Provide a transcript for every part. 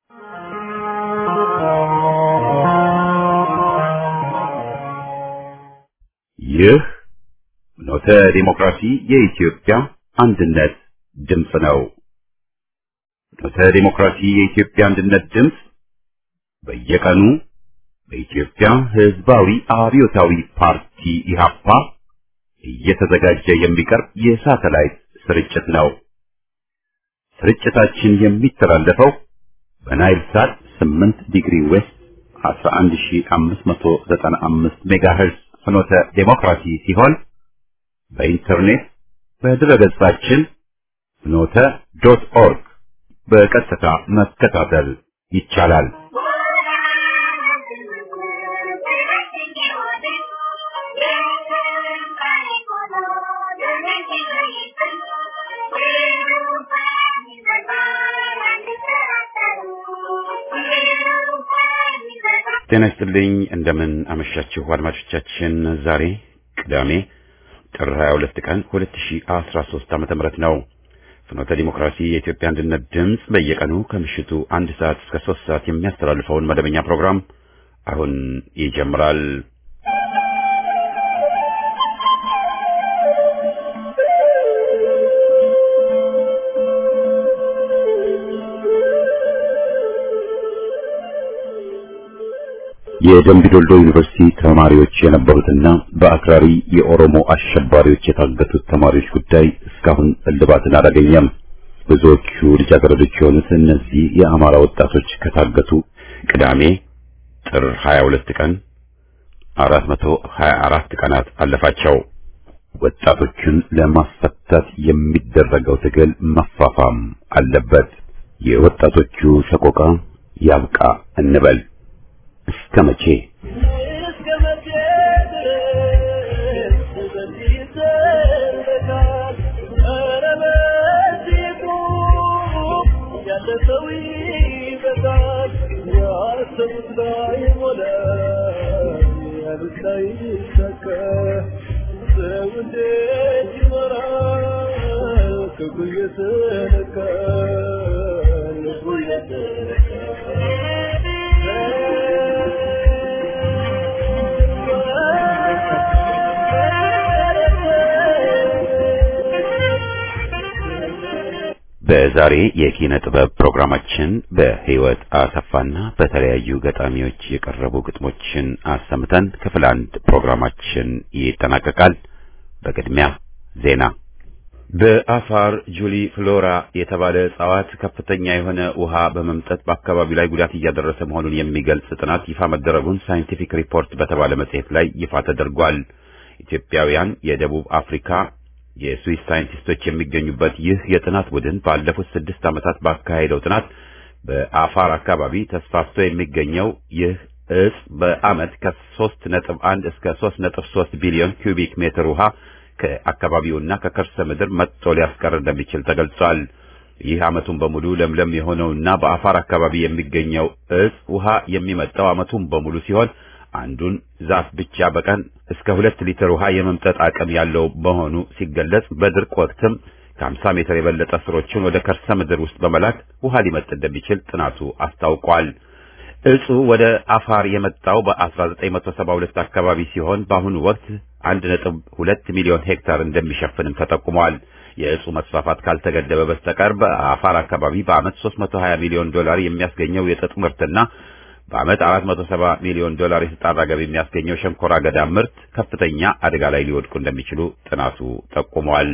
ይህ ኖተ ዲሞክራሲ የኢትዮጵያ አንድነት ድምፅ ነው። ኖተ ዲሞክራሲ የኢትዮጵያ አንድነት ድምፅ በየቀኑ በኢትዮጵያ ሕዝባዊ አብዮታዊ ፓርቲ ኢህአፓ እየተዘጋጀ የሚቀርብ የሳተላይት ስርጭት ነው። ስርጭታችን የሚተላለፈው በናይል ሳት 8 ዲግሪ ዌስት 11595 ሜጋሄርዝ ፍኖተ ዴሞክራሲ ሲሆን በኢንተርኔት በድረገጻችን ፍኖተ ዶት ኦርግ በቀጥታ መከታተል ይቻላል። ጤና ይስጥልኝ። እንደምን አመሻችሁ አድማጮቻችን። ዛሬ ቅዳሜ ጥር 22 ቀን 2013 ዓመተ ምህረት ነው። ፍኖተ ዲሞክራሲ የኢትዮጵያ አንድነት ድምፅ በየቀኑ ከምሽቱ አንድ ሰዓት እስከ ሶስት ሰዓት የሚያስተላልፈውን መደበኛ ፕሮግራም አሁን ይጀምራል። የደምቢ ዶልዶ ዩኒቨርሲቲ ተማሪዎች የነበሩትና በአክራሪ የኦሮሞ አሸባሪዎች የታገቱት ተማሪዎች ጉዳይ እስካሁን እልባትን አላገኘም። ብዙዎቹ ልጃገረዶች የሆኑት እነዚህ የአማራ ወጣቶች ከታገቱ ቅዳሜ ጥር 22 ቀን 424 ቀናት አለፋቸው። ወጣቶቹን ለማስፈታት የሚደረገው ትግል መፋፋም አለበት። የወጣቶቹ ሰቆቃ ያብቃ እንበል። እስከ መቼ በዛሬ የኪነ ጥበብ ፕሮግራማችን በህይወት አሰፋና በተለያዩ ገጣሚዎች የቀረቡ ግጥሞችን አሰምተን ክፍል አንድ ፕሮግራማችን ይጠናቀቃል። በቅድሚያ ዜና። በአፋር ጁሊ ፍሎራ የተባለ እጽዋት ከፍተኛ የሆነ ውሃ በመምጠጥ በአካባቢው ላይ ጉዳት እያደረሰ መሆኑን የሚገልጽ ጥናት ይፋ መደረጉን ሳይንቲፊክ ሪፖርት በተባለ መጽሔት ላይ ይፋ ተደርጓል። ኢትዮጵያውያን የደቡብ አፍሪካ የስዊስ ሳይንቲስቶች የሚገኙበት ይህ የጥናት ቡድን ባለፉት ስድስት ዓመታት ባካሄደው ጥናት በአፋር አካባቢ ተስፋፍቶ የሚገኘው ይህ እጽ በዓመት ከሶስት ነጥብ አንድ እስከ ሶስት ነጥብ ሶስት ቢሊዮን ኪዩቢክ ሜትር ውሃ ከአካባቢውና ከከርሰ ምድር መጥቶ ሊያስቀር እንደሚችል ተገልጿል። ይህ ዓመቱን በሙሉ ለምለም የሆነውና በአፋር አካባቢ የሚገኘው እጽ ውሃ የሚመጣው ዓመቱን በሙሉ ሲሆን አንዱን ዛፍ ብቻ በቀን እስከ ሁለት ሊትር ውሃ የመምጠጥ አቅም ያለው መሆኑ ሲገለጽ በድርቅ ወቅትም ከ50 ሜትር የበለጠ ስሮችን ወደ ከርሰ ምድር ውስጥ በመላክ ውሃ ሊመጥ እንደሚችል ጥናቱ አስታውቋል። እጹ ወደ አፋር የመጣው በ1972 አካባቢ ሲሆን በአሁኑ ወቅት 1.2 ሚሊዮን ሄክታር እንደሚሸፍንም ተጠቁሟል። የእጹ መስፋፋት ካልተገደበ በስተቀር በአፋር አካባቢ በዓመት 320 ሚሊዮን ዶላር የሚያስገኘው የጥጥ ምርትና በዓመት 470 ሚሊዮን ዶላር የተጣራ ገቢ የሚያስገኘው ሸንኮራ አገዳ ምርት ከፍተኛ አደጋ ላይ ሊወድቁ እንደሚችሉ ጥናቱ ጠቁሟል።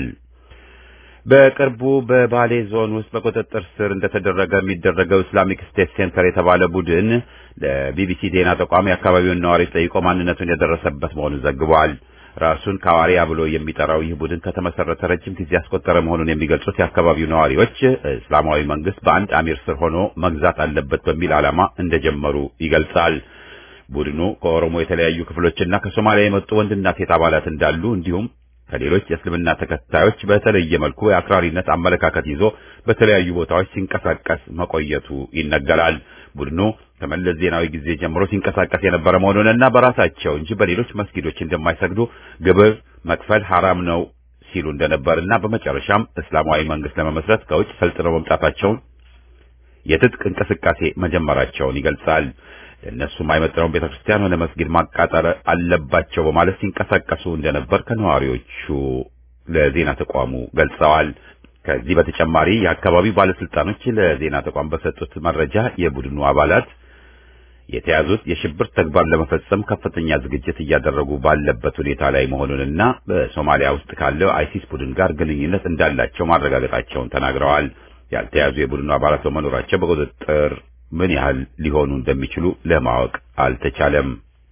በቅርቡ በባሌ ዞን ውስጥ በቁጥጥር ስር እንደተደረገ የሚደረገው ኢስላሚክ ስቴት ሴንተር የተባለ ቡድን ለቢቢሲ ዜና ተቋም የአካባቢውን ነዋሪዎች ጠይቆ ማንነቱን የደረሰበት መሆኑን ዘግቧል። ራሱን ካዋሪያ ብሎ የሚጠራው ይህ ቡድን ከተመሰረተ ረጅም ጊዜ ያስቆጠረ መሆኑን የሚገልጹት የአካባቢው ነዋሪዎች እስላማዊ መንግስት በአንድ አሚር ስር ሆኖ መግዛት አለበት በሚል ዓላማ እንደጀመሩ ይገልጻል። ቡድኑ ከኦሮሞ የተለያዩ ክፍሎችና ከሶማሊያ የመጡ ወንድና ሴት አባላት እንዳሉ እንዲሁም ከሌሎች የእስልምና ተከታዮች በተለየ መልኩ የአክራሪነት አመለካከት ይዞ በተለያዩ ቦታዎች ሲንቀሳቀስ መቆየቱ ይነገራል። ቡድኑ ከመለስ ዜናዊ ጊዜ ጀምሮ ሲንቀሳቀስ የነበረ መሆኑንና በራሳቸው እንጂ በሌሎች መስጊዶች እንደማይሰግዱ ግብር መክፈል ሐራም ነው ሲሉ እንደነበርና በመጨረሻም እስላማዊ መንግስት ለመመስረት ከውጭ ሰልጥነው መምጣታቸውን የትጥቅ እንቅስቃሴ መጀመራቸውን ይገልጻል። ለእነሱ የማይመጥነውን ቤተ ክርስቲያን ሆነ መስጊድ ማቃጠል አለባቸው በማለት ሲንቀሳቀሱ እንደነበር ከነዋሪዎቹ ለዜና ተቋሙ ገልጸዋል። ከዚህ በተጨማሪ የአካባቢው ባለስልጣኖች ለዜና ተቋም በሰጡት መረጃ የቡድኑ አባላት የተያዙት የሽብር ተግባር ለመፈጸም ከፍተኛ ዝግጅት እያደረጉ ባለበት ሁኔታ ላይ መሆኑንና በሶማሊያ ውስጥ ካለው አይሲስ ቡድን ጋር ግንኙነት እንዳላቸው ማረጋገጣቸውን ተናግረዋል። ያልተያዙ የቡድኑ አባላት በመኖራቸው በቁጥጥር ምን ያህል ሊሆኑ እንደሚችሉ ለማወቅ አልተቻለም።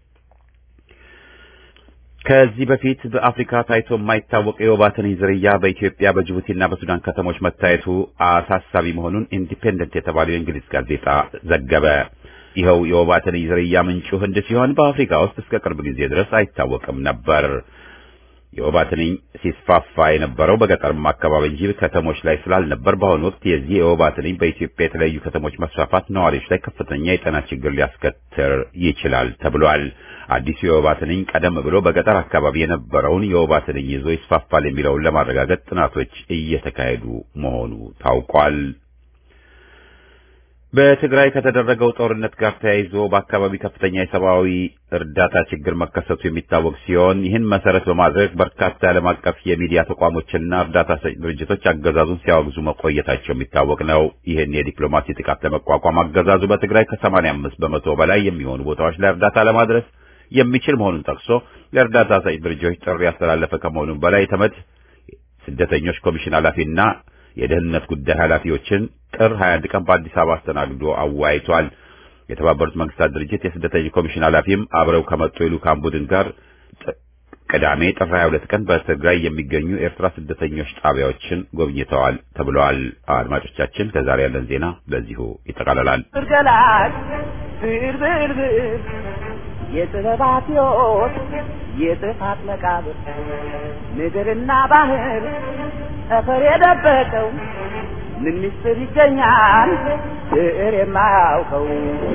ከዚህ በፊት በአፍሪካ ታይቶ የማይታወቅ የወባ ትንኝ ዝርያ በኢትዮጵያ በጅቡቲና በሱዳን ከተሞች መታየቱ አሳሳቢ መሆኑን ኢንዲፔንደንት የተባለው የእንግሊዝ ጋዜጣ ዘገበ። ይኸው የወባ ትንኝ ዝርያ ምንጩ ህንድ ሲሆን በአፍሪካ ውስጥ እስከ ቅርብ ጊዜ ድረስ አይታወቅም ነበር። የወባ ትንኝ ሲስፋፋ የነበረው በገጠርማ አካባቢ እንጂ ከተሞች ላይ ስላልነበር በአሁኑ ወቅት የዚህ የወባ ትንኝ በኢትዮጵያ የተለያዩ ከተሞች መስፋፋት ነዋሪዎች ላይ ከፍተኛ የጤና ችግር ሊያስከትል ይችላል ተብሏል። አዲሱ የወባ ትንኝ ቀደም ብሎ በገጠር አካባቢ የነበረውን የወባ ትንኝ ይዞ ይስፋፋል የሚለውን ለማረጋገጥ ጥናቶች እየተካሄዱ መሆኑ ታውቋል። በትግራይ ከተደረገው ጦርነት ጋር ተያይዞ በአካባቢ ከፍተኛ የሰብአዊ እርዳታ ችግር መከሰቱ የሚታወቅ ሲሆን ይህን መሰረት በማድረግ በርካታ የዓለም አቀፍ የሚዲያ ተቋሞችና እርዳታ ሰጪ ድርጅቶች አገዛዙን ሲያወግዙ መቆየታቸው የሚታወቅ ነው። ይህን የዲፕሎማሲ ጥቃት ለመቋቋም አገዛዙ በትግራይ ከሰማንያ አምስት በመቶ በላይ የሚሆኑ ቦታዎች ላይ እርዳታ ለማድረስ የሚችል መሆኑን ጠቅሶ ለእርዳታ ሰጪ ድርጅቶች ጥሪ ያስተላለፈ ከመሆኑም በላይ የተመድ ስደተኞች ኮሚሽን ኃላፊና የደህንነት ጉዳይ ኃላፊዎችን ጥር 21 ቀን በአዲስ አበባ አስተናግዶ አወያይቷል። የተባበሩት መንግስታት ድርጅት የስደተኞች ኮሚሽን ኃላፊም አብረው ከመጡ የልዑካን ቡድን ጋር ቅዳሜ ጥር 22 ቀን በትግራይ የሚገኙ ኤርትራ ስደተኞች ጣቢያዎችን ጎብኝተዋል ተብለዋል። አድማጮቻችን ከዛሬ ያለን ዜና በዚሁ ይጠቃለላል። ገላጭ ብርብርብር የጥበባት ሕይወት የጥፋት መቃብር ምድርና ባህር ጠፈር የደበቀው ምን ምስጢር ይገኛል ብዕር የማያውቀው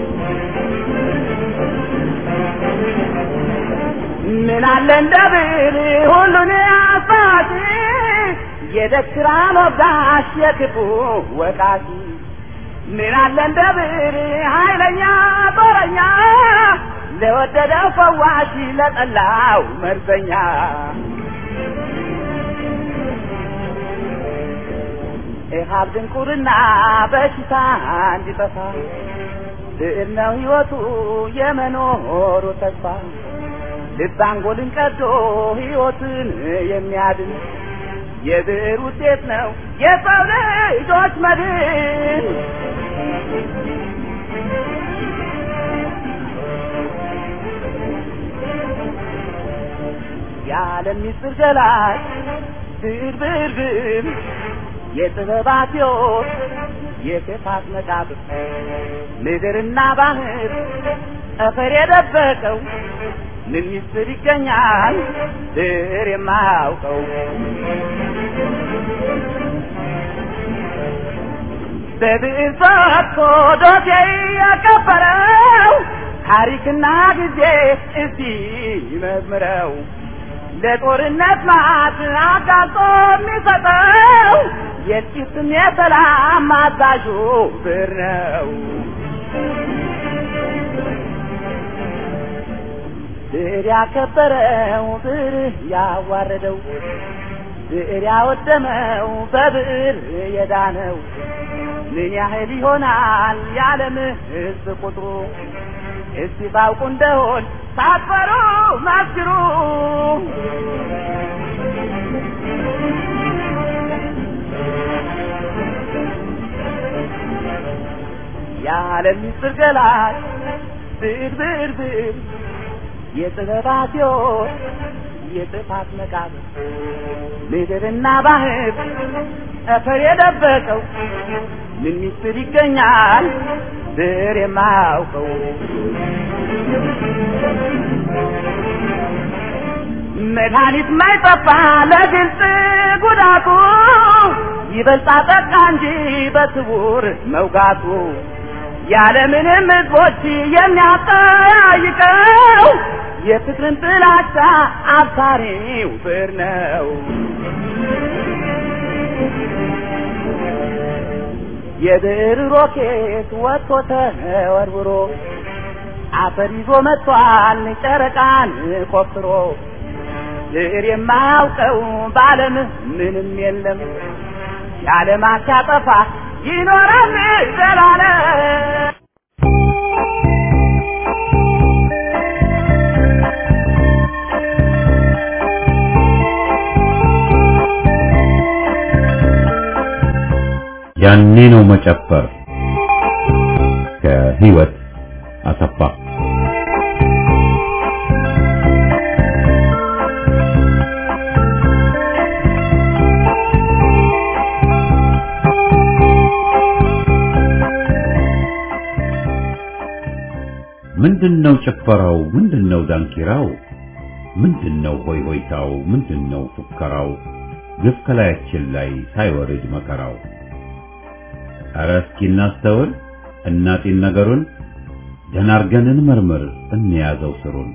ምን አለ እንደ ብዕር ሁሉን አሳቲ የደግራ ሞጋሽ የክፉ ወቃቲ ምን አለ እንደ ብዕር ኃይለኛ ጦረኛ ለወደደው ፈዋሽ ለጠላው መርዘኛ ኢሃብ ድንቁርና በሽታ እንዲጠፋ ብዕር ነው ሕይወቱ የመኖሩ ተስፋ ልብ አንጎልን ቀዶ ሕይወትን የሚያድን የብዕር ውጤት ነው የሰው ልጆች መድን። የዓለም ምስጢር ገላጭ ብዕር ብዕር ብዕር የጥበባት ሕይወት የክፋት መቃብር ምድርና ባህር ጠፈር የደበቀው ምን ምስጢር ይገኛል ብዕር የማያውቀው በብዕር ፈትቶ ዶሴ ያከበረው ታሪክና ጊዜ እስቲ መዝምረው ለጦርነት ማት አጋልጦ የሚሰጠው የጥቂትም የሰላም አዛዡ ብዕር ነው። ብዕር ያከበረው ብዕር ያዋረደው ብዕር ያወደመው በብዕር የዳነው ምን ያህል ይሆናል የዓለም ሕዝብ ቁጥሩ? እስቲ ባውቁ እንደሆን ሳትፈሩ መስክሩ። የዓለም ምስጢር ገላጭ ብዕር ብዕር ብዕር የጥበባት ሕይወት የጥፋት መቃብር ምድርና ባህር ጠፈር የደበቀው ምን ምስጢር ይገኛል ብዕር የማያውቀው መድኃኒት ማይጠፋ ለግልጽ ጉዳቱ ይበልጣ ጠቃ እንጂ በስውር መውጋቱ ያለምንም ሕዝቦች የሚያጠያይቀው የፍቅርን ጥላቻ አብሳሪው ብዕር ነው። የብዕር ሮኬት ወጥቶ ተወርውሮ አፈር ይዞ መጥቷል ጨረቃን ቆፍሮ ብዕር የማያውቀው በዓለም ምንም የለም የዓለማት ያጠፋ ይኖራል ዘላለም ያኔ ነው መጨፈር ከህይወት አሰፋ ምንድነው ጭፈራው ምንድነው ዳንኪራው ምንድነው ሆይ ሆይታው ምንድነው ፉከራው ግፍ ከላያችን ላይ ሳይወርድ መከራው ኧረ እስኪ እናስተውል እናጢን ነገሩን ደህና አርገን እንመርምር እንያዘው ስሩን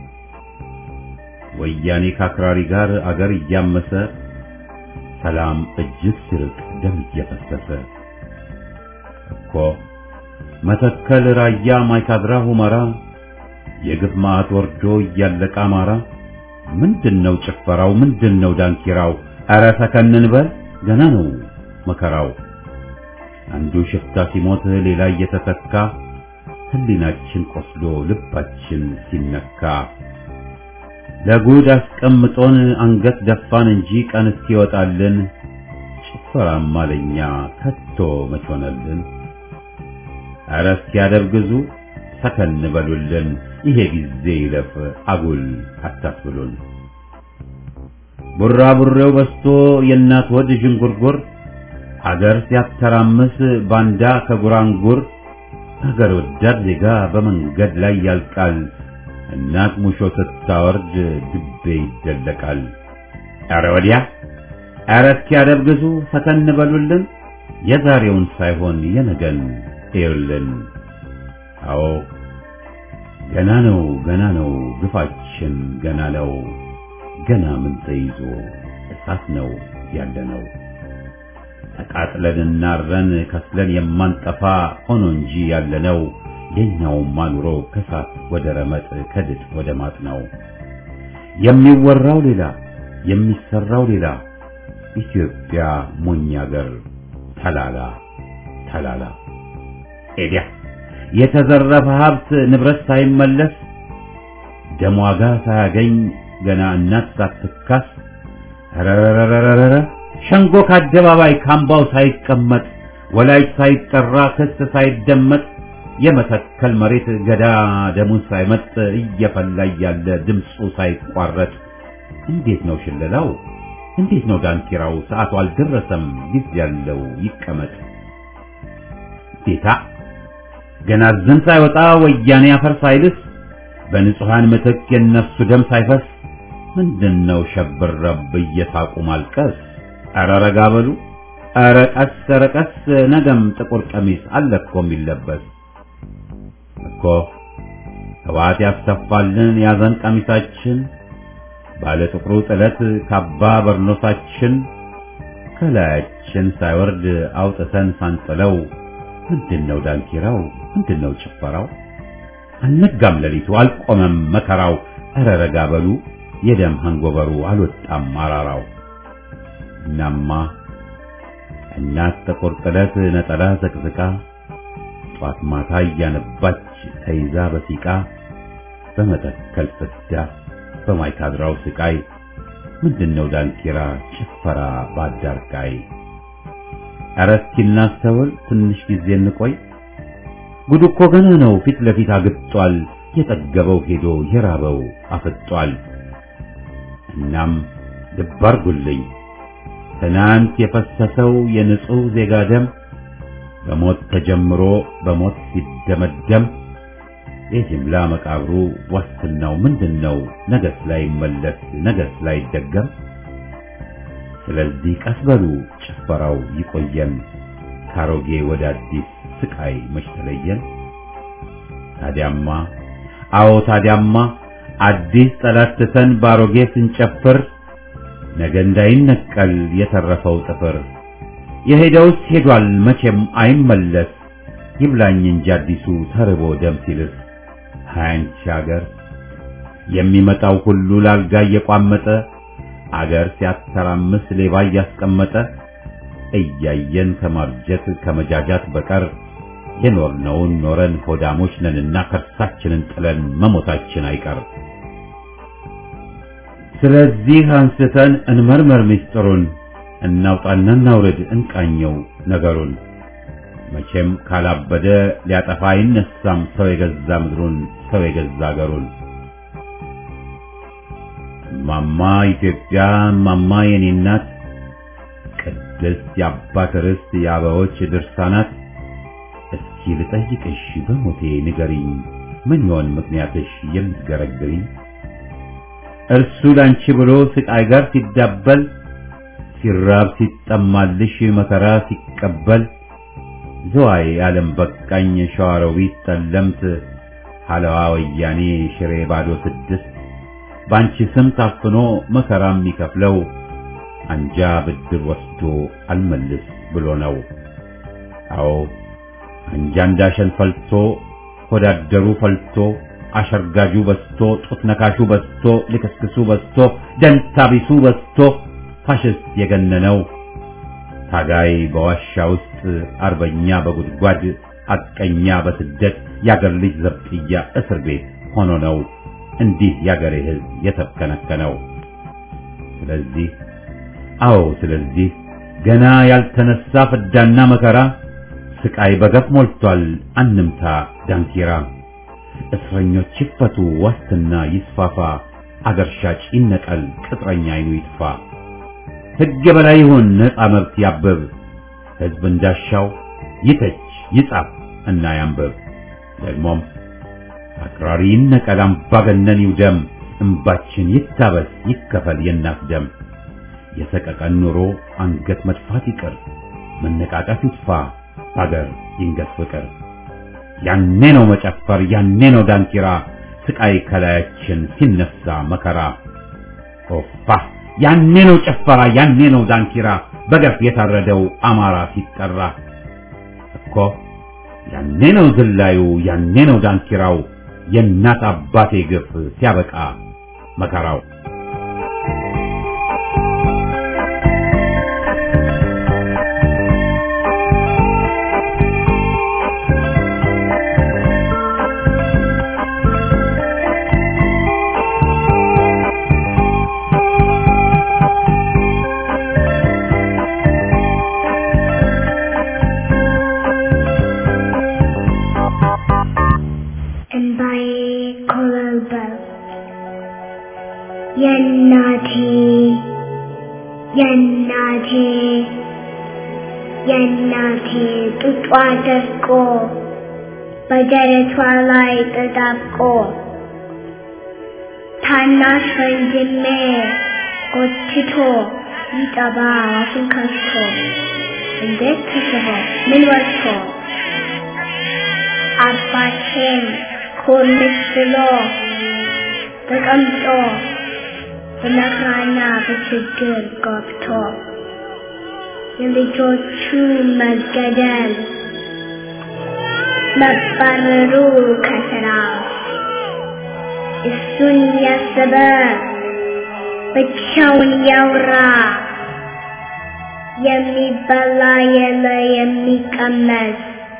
ወያኔ ከአክራሪ ጋር አገር እያመሰ ሰላም እጅግ ሲርቅ ደም እየፈሰሰ እኮ መተከል ራያ ማይካድራ ሁመራ የግፍ ማዕት ወርዶ እያለቀ አማራ ምንድነው ጭፈራው ምንድነው ዳንኪራው ኧረ ሰከንን በል ገና ነው መከራው አንዱ ሽፍታ ሲሞት ሌላ እየተተካ ህሊናችን ቆስሎ ልባችን ሲነካ ለጉድ አስቀምጦን አንገት ደፋን እንጂ ቀን እስኪወጣልን ጭፈራማ ለኛ ከቶ መች ሆነልን? ኧረ እስኪያደርግዙ ሰከን በሉልን፣ ይሄ ጊዜ ይለፍ አጉል አታስብሉን። ቡራቡሬው በስቶ የእናት ወድ ዥንጉርጉር አገር ሲያተራምስ ባንዳ ከጉራንጉር ሀገር ወዳድ ዜጋ በመንገድ ላይ ያልቃል። እናት ሙሾ ስታወርድ ድቤ ይደለቃል። ኧረ ወዲያ ኧረ እስኪያደርግዙ ፈተን በሉልን፣ የዛሬውን ሳይሆን የነገን እዩልን። አዎ ገና ነው ገና ነው ግፋችን ገና ነው ገና ምን ተይዞ እሳት ነው ያለነው ተቃጥለን እናረን ከስለን የማንጠፋ ሆኖ እንጂ ያለነው የኛውማ ኑሮ ከሳት ወደ ረመጥ ከድጥ ወደ ማጥ ነው። የሚወራው ሌላ የሚሰራው ሌላ ኢትዮጵያ ሞኝ አገር ተላላ ተላላ ኤዲያ የተዘረፈ ሀብት ንብረት ሳይመለስ ደም ዋጋ ሳያገኝ ገና እናት ሳትካስ ረረረረረረ ሸንጎ ከአደባባይ ካምባው ሳይቀመጥ ወላጅ ሳይጠራ ክስ ሳይደመጥ የመተከል መሬት ገዳ ደሙን ሳይመጥ እየፈላ ያለ ድምፁ ሳይቋረጥ እንዴት ነው ሽለላው? እንዴት ነው ዳንኪራው? ሰዓቱ አልደረሰም ጊዜ ያለው ይቀመጥ ጌታ ገና ዝን ሳይወጣ ወያኔ አፈር ሳይልስ በንጹሃን ምትክ የነፍሱ ደም ሳይፈስ ምንድነው ሸብረብ እየሳቁ ማልቀስ? ኧረ ረጋ በሉ ኧረ ቀስ ኧረ ቀስ ነገም ጥቁር ቀሚስ አለ እኮ የሚለበስ እኮ ህወሓት ያስተፋልን ያዘን ቀሚሳችን ባለ ጥቁሩ ጥለት ካባ በርኖሳችን ከላያችን ሳይወርድ አውጥተን ሳንጥለው ምንድነው ዳንኪራው ምንድነው ጭፈራው አልነጋም ሌሊቱ አልቆመም መከራው ኧረ ረጋ በሉ የደም አንጎበሩ አልወጣም አራራው እናማ እናት ጥቁር ጥለት ነጠላ ዘቅዝቃ ጧት ማታ እያነባች ተይዛ በሲቃ በመተከል ፍዳ በማይካድራው ስቃይ ምንድነው ዳንኪራ ጭፈራ ባዳርቃይ ኧረ እስኪ እናስተውል ትንሽ ጊዜ እንቆይ ጉድ እኮ ገና ነው ፊት ለፊት አግጧል የጠገበው ሄዶ የራበው አፍጧል እናም ልብ አርጉልኝ ትናንት የፈሰሰው የንጹህ ዜጋ ደም በሞት ተጀምሮ በሞት ሲደመደም የጅምላ መቃብሩ ዋስትናው ምንድነው? ነገስ ላይ መለስ ነገስ ላይ ደገም። ስለዚህ ቀስ በሉ ጭፈራው ይቆየን፣ ካሮጌ ወደ አዲስ ስቃይ መች ተለየን። ታዲያማ አዎ ታዲያማ አዲስ ጠላት ትተን ባሮጌ ስንጨፍር ነገ እንዳይነቀል የተረፈው ጥፍር የሄደውስ ሄዷል መቼም አይመለስ ይብላኝ እንጂ አዲሱ ተርቦ ደም ሲልስ ሃያንቺ አገር የሚመጣው ሁሉ ላልጋ እየቋመጠ አገር ሲያተራምስ ሌባ እያስቀመጠ እያየን ከማርጀት ከመጃጃት በቀር የኖርነውን ኖረን ሆዳሞች ነንና ከርሳችንን ጥለን መሞታችን አይቀር። ስለዚህ አንስተን እንመርመር ምስጢሩን፣ እናውጣና እናውርድ እንቃኘው ነገሩን። መቼም ካላበደ ሊያጠፋ አይነሳም ሰው የገዛ ምድሩን ሰው የገዛ አገሩን። እማማ ኢትዮጵያ እማማ የኔ እናት ቅድስት የአባት ርስት የአበዎች ድርሳናት እስኪ ልጠይቅሽ በሞቴ ንገሪኝ ምን ይሆን ምክንያትሽ የምትገረግሪኝ? እርሱ ላንቺ ብሎ ስቃይ ጋር ሲዳበል ሲራብ ሲጠማልሽ መከራ ሲቀበል ዝዋይ ዓለም በቃኝ ሸዋሮቢት ጠለምት ሐለዋ ወያኔ ሽሬ ባዶ ስድስት ባንቺ ስም ታፍኖ መከራ የሚከፍለው አንጃ ብድር ወስዶ አልመልስ ብሎ ነው። አዎ አንጃ እንዳሸን ፈልቶ ሆዳደሩ ፈልቶ አሸርጋጁ በስቶ ጡት ነካሹ በስቶ ልክስክሱ በስቶ ደንታቢሱ በስቶ ፋሽስት የገነነው ታጋይ በዋሻ ውስጥ አርበኛ በጉድጓድ አቀኛ በስደት ያገር ልጅ ዘብጥያ እስር ቤት ሆኖ ነው እንዲህ ያገሬ ሕዝብ የተከነከነው። ስለዚህ አዎ ስለዚህ ገና ያልተነሳ ፍዳና መከራ ስቃይ በገፍ ሞልቷል አንምታ ዳንኪራ። እስረኞች ይፈቱ ዋስትና ይስፋፋ አገር ሻጭ ይነቀል ቅጥረኛ አይኑ ይጥፋ። ሕግ የበላይ ይሁን ነፃ መብት ያብብ ሕዝብ እንዳሻው ይተች ይጻፍ እና ያንብብ። ደግሞም አክራሪ ይነቀል አምባገነን ይውደም እምባችን ይታበስ ይከፈል የእናት ደም። የሰቀቀን ኑሮ አንገት መድፋት ይቅር መነቃቀፍ ይጥፋ አገር ይንገስ ፍቅር። ያኔ ነው መጨፈር ያኔ ነው ዳንኪራ ስቃይ ከላያችን ሲነሳ መከራ ኦፋ ያኔ ነው ጨፈራ ያኔ ነው ዳንኪራ በገፍ የታረደው አማራ ሲጠራ እኮ ያኔ ነው ዝላዩ ያኔ ነው ዳንኪራው የእናት አባቴ ግፍ ሲያበቃ መከራው እንባዬ ኮበለበለ የእናቴ የእናቴ የእናቴ ጡጧ ደርቆ በደረቷ ላይ ተጣብቆ ታናሽ ወንድሜ ጎትቶ ይጠባ አፉን ከፍቶ እንዴት ተስቦ ምን ወጥቶ አባቴን ኮልስ ብሎ ተቀምጦ በመከራና በችግር ገብቶ የልጆቹ መገደል መባረሩ ከስራ እሱን ያሰበ ብቻውን ያውራ የሚበላ የለ የሚቀመስ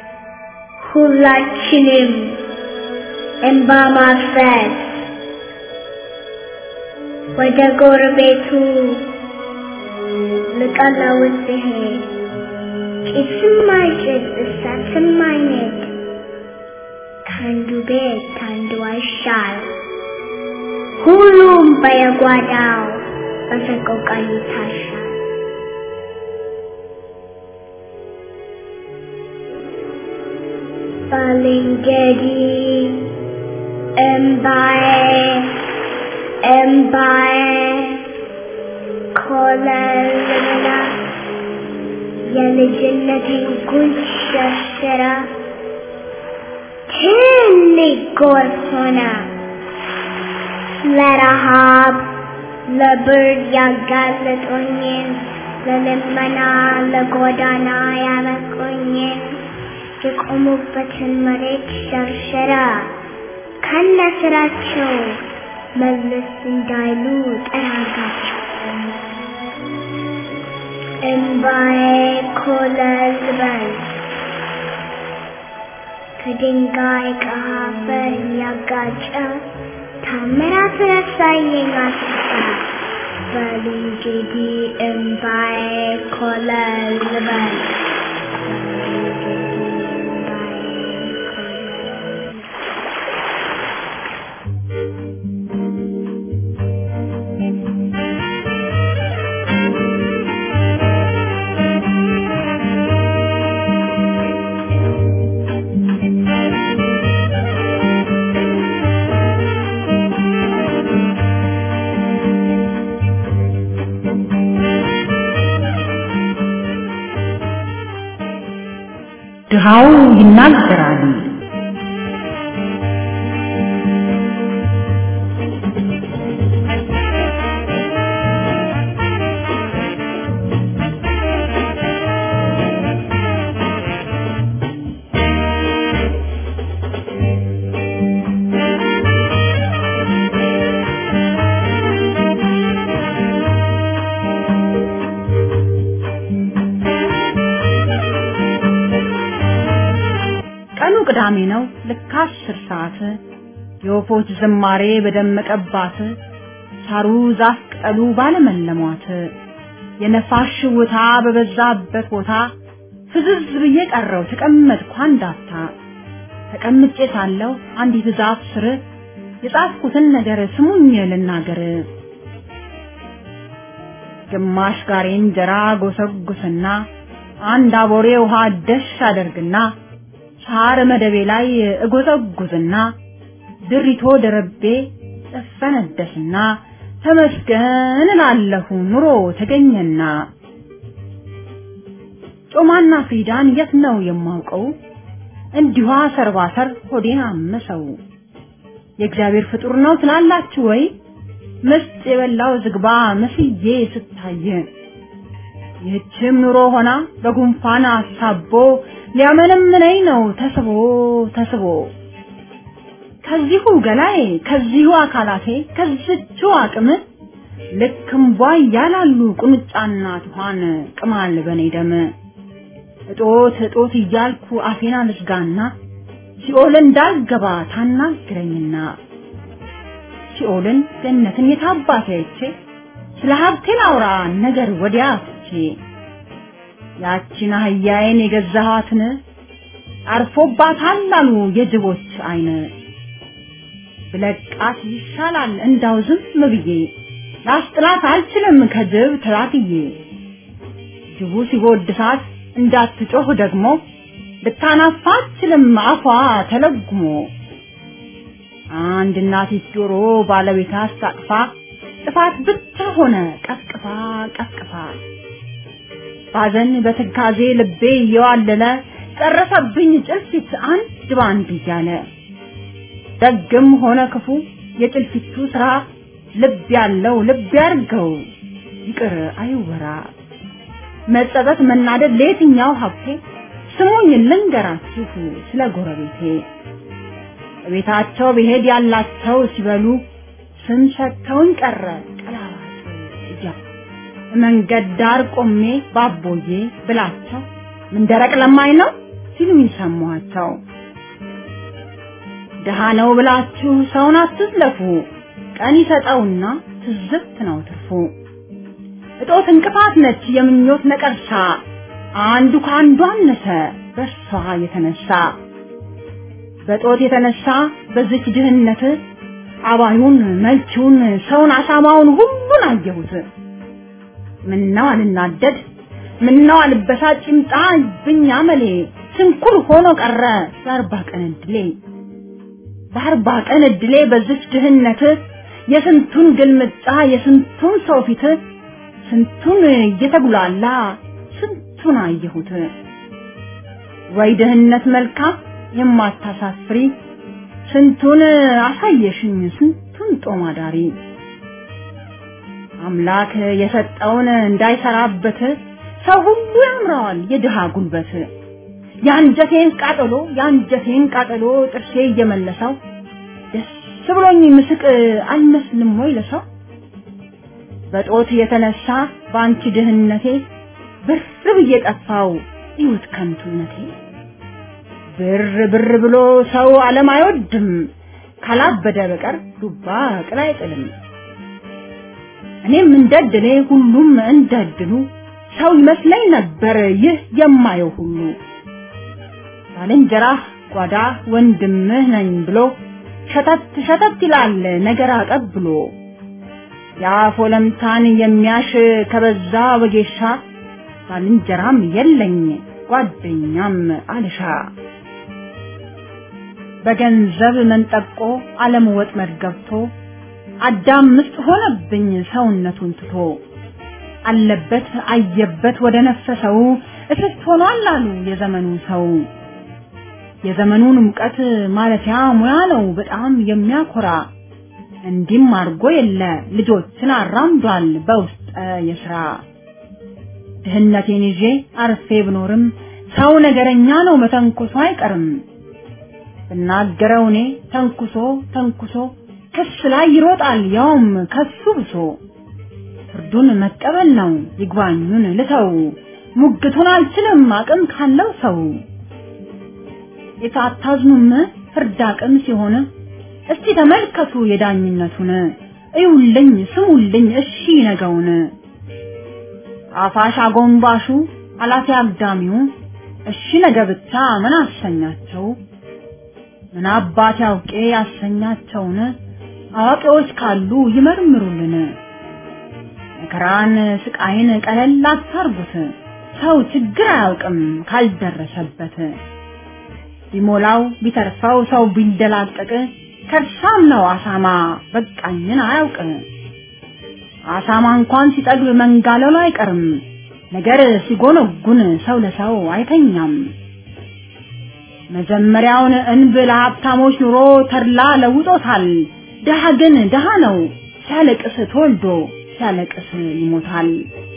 ሁላችንም እንባ ማፍሰስ ወደ ጎረቤቱ ልቀለውስ ሲሄድ ጭስም አይጭስ እሳትም አይነድ ከአንዱ ቤት ከአንዱ አይሻል ሁሉም በየጓዳው በሰቆቃ ይታሻል። ባልንጀሪ እምባዬ እምባዬ ኮለልና የልጅነቴን ጉንጭ ሸርሽራ ትልቅ ጎርፍ ሆነ ለረሃብ ለብርድ ያጋለጦኝን ለልመና ለጎዳና ያበቁኝን የቆሙበትን መሬት ሸርሸራ ከነ ስራቸው መለስ እንዳይሉ ጠራጋቸው። እምባዬ ኮለል በል ከድንጋይ ከአፈር ያጋጨ ታምራት ረሳየኝ አስፋ በል እንግዲህ እምባዬ ኮለል በል ድሃው ይናገራል። ቀኑ ቅዳሜ ነው። ልክ አስር ሰዓት የወፎች ዝማሬ በደመቀባት ሳሩ ዛፍ ቅጠሉ ባለመለሟት የነፋስ ሽውታ በበዛበት ቦታ ፍዝዝ ብዬ ቀረው ተቀመጥኩ አንዳፍታ። ተቀምጬ ሳለሁ አንዲት ዛፍ ስር የጻፍኩትን ነገር ስሙኝ ልናገር። ግማሽ ጋሬ እንጀራ ጎሰጉስና አንድ አቦሬ ውሃ ደሽ አደርግና ሳር መደቤ ላይ እጎዘጉዝና ድሪቶ ደረቤ እፈነደስና ተመስገን እላለሁ ኑሮ ተገኘና። ጮማና ፍሪዳን የት ነው የማውቀው? እንዲሁ ሰርባሰር ሆዴን አመሰው። የእግዚአብሔር ፍጡር ነው ትላላችሁ ወይ? ምስጥ የበላው ዝግባ መስዬ ስታይ ይህችም ኑሮ ሆና በጉንፋን አሳቦ ሊያመነምነኝ ነው ተስቦ ተስቦ ከዚሁ ገላዬ ከዚሁ አካላቴ ከዝቹ አቅም ልክ እምቧይ ያላሉ ቁንጫና ትኋን ቅማል በኔ ደም እጦት እጦት እያልኩ አፌን አልዝጋና ሲኦል እንዳልገባ ታናግረኝና ሲኦልን ገነትን የታባቴ አይቼ ስለ ሀብቴ ላውራ ነገር ወዲያ ትቼ ያቺን አህያዬን የገዛኋትን አርፎባታል አሉ የጅቦች አይን ብለቃት ይሻላል እንዳው ዝም ብዬ ላስጥላት አልችልም ከጅብ ተላትዬ ጅቡ ሲጎድሳት እንዳትጮህ ደግሞ ልታናፋ አትችልም አፏ ተለጉሞ አንድ እናቲት ዶሮ ባለቤት አስታቅፋ ጥፋት ብቻ ሆነ ቀፍቅፋ ቀፍቅፋ ባዘን በትካዜ ልቤ እየዋለለ ጨረሰብኝ ጭልፊት አንድ ባንድ እያለ ደግም ሆነ ክፉ የጭልፊቱ ስራ ልብ ያለው ልብ ያርገው ይቅር አይወራ መጸጸት መናደድ ለየትኛው ሀብቴ ስሙኝ ልንገራችሁ ስለ ጎረቤቴ ቤታቸው ብሄድ ያላቸው ሲበሉ ስም ሰጥተውኝ ቀረ ቀላዋጭ እያሉ መንገድ ዳር ቆሜ ባቦዬ ብላቸው ምን ደረቅ ለማኝ ነው ሲሉኝ ሰማኋቸው። ድሃ ነው ብላችሁ ሰውን አትዝለፉ፣ ቀን ይሰጠውና ትዝብት ነው ትርፉ። እጦት እንቅፋት ነች የምኞት ነቀርሳ፣ አንዱ ከአንዱ አነሰ በእርሷ የተነሳ በጦት የተነሳ በዚች ድህነት አባዩን መልቺውን ሰውን አሳማውን ሁሉን አየሁት። ምነው አልናደድ ምነው አልበሳጭ ይምጣ ብኛ መሌ ስንኩል ሆኖ ቀረ የአርባ ቀን እድሌ በአርባ ቀን እድሌ በዚች ድህነት የስንቱን ግልምጫ የስንቱን ሰው ፊት ስንቱን እየተጉላላ ስንቱን አየሁት። ወይ ድህነት መልካም የማታሳፍሪ ስንቱን አሳየሽኝ ስንቱን ጦም አዳሪ አምላክ የሰጠውን እንዳይሰራበት ሰው ሁሉ ያምረዋል የድሃ ጉልበት። የአንጀቴን ቃጠሎ የአንጀቴን ቃጠሎ ጥርሴ እየመለሰው ደስ ብሎኝ ምስቅ አልመስልም ወይ ለሰው? በጦት የተነሳ በአንቺ ድህነቴ ብር ብዬ ጠፋው ሕይወት ከንቱነቴ። ብር ብር ብሎ ሰው ዓለም አይወድም ካላበደ በቀር ዱባ ቅል አይጥልም። እኔም እንደድሌ ሁሉም እንደድሉ ሰው ይመስለኝ ነበር ይህ የማየው ሁሉ ባልንጀራህ ጓዳ ወንድምህ ነኝ ብሎ ሸተት ሸተት ይላል ነገር አቀብሎ የአፍ ወለምታን የሚያሽ ከበዛ ወጌሻ ባልንጀራም የለኝ ጓደኛም አልሻ በገንዘብ መንጠቆ ዓለም ወጥመድ ገብቶ አዳም ምስጥ ሆነብኝ ሰውነቱን ትቶ አለበት አየበት ወደ ነፈሰው እስስት ሆኗል አሉ የዘመኑ ሰው። የዘመኑን ሙቀት ማለፊያ ሙያ ነው በጣም የሚያኮራ እንዲህም አድርጎ የለ ልጆችን አራምዷል በውስጠ የስራ ድህነቴን ይዤ አርፌ ብኖርም ሰው ነገረኛ ነው መተንኮሶ አይቀርም። ብናገረው እኔ ተንኩሶ ተንኩሶ ክስ ላይ ይሮጣል ያውም ከሱ ብሶ ፍርዱን መቀበል ነው ይግባኙን ልተው ሙግቱን አልችልም አቅም ካለው ሰው የታታዝኑም ፍርድ አቅም ሲሆን እስቲ ተመልከቱ የዳኝነቱን እዩልኝ ስሙልኝ እሺ ነገውን አፋሽ አጎንባሹ አላፊ አግዳሚው እሺ ነገ ብቻ ምን አሰኛቸው ምን አባት ያውቄ ያሰኛቸውን አዋቂዎች ካሉ ይመርምሩልን መከራን ስቃይን ቀለል አታርጉት ሰው ችግር አያውቅም ካልደረሰበት ቢሞላው ቢተርፈው ሰው ቢንደላቀቅ ከርሳም ነው አሳማ በቃኝን አያውቅ አሳማ እንኳን ሲጠግብ መንጋለሉ አይቀርም ነገር ሲጎነጉን ሰው ለሰው አይተኛም መጀመሪያውን እንብ ለሀብታሞች ኑሮ ተድላ ለውጦታል ድሃ ግን ድሃ ነው ሲያለቅስ ተወልዶ ሲያለቅስ ይሞታል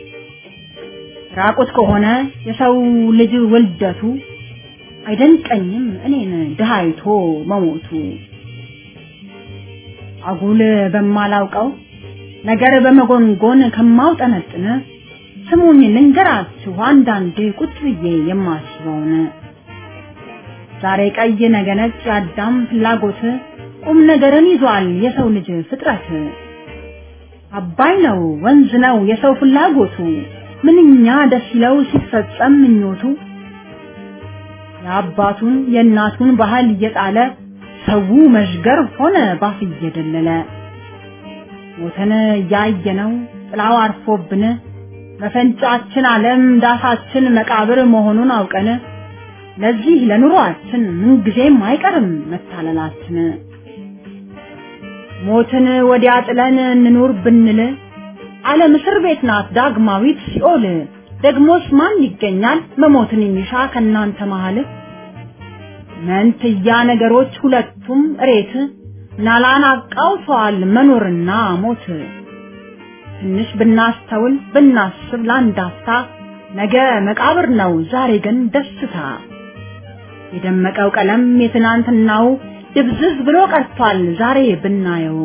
ራቁት ከሆነ የሰው ልጅ ውልደቱ አይደንቀኝም እኔን ድሃ አይቶ መሞቱ አጉል በማላውቀው ነገር በመጎንጎን ከማውጠነጥን ስሙኝ ልንገራችሁ አንዳንዴ ቁጭ ብዬ የማስበውን ዛሬ ቀይ ነገ ነጭ የአዳም ፍላጎት ቁም ነገርን ይዟል የሰው ልጅ ፍጥረት አባይ ነው ወንዝ ነው የሰው ፍላጎቱ ምንኛ ደስ ይለው ሲፈጸም ምኞቱ የአባቱን የእናቱን ባህል እየጣለ ሰው መዥገር ሆነ ባፍ እየደለለ ሞተን እያየነው ጥላው አርፎብን መፈንጫችን ዓለም ዳሳችን መቃብር መሆኑን አውቀን ለዚህ ለኑሯችን ምንጊዜም አይቀርም መታለላችን። ሞትን ወዲያ ጥለን እንኑር ብንል ዓለም እስር ቤት ናት ዳግማዊት ሲኦል። ደግሞስ ማን ይገኛል መሞትን የሚሻ ከእናንተ መሃል? መንትያ ነገሮች ሁለቱም እሬት ናላን አቃውተዋል መኖርና ሞት። ትንሽ ብናስተውል ብናስብ ለአንድ አፍታ ነገ መቃብር ነው ዛሬ ግን ደስታ። የደመቀው ቀለም የትናንትናው ድብዝዝ ብሎ ቀርቷል ዛሬ ብናየው።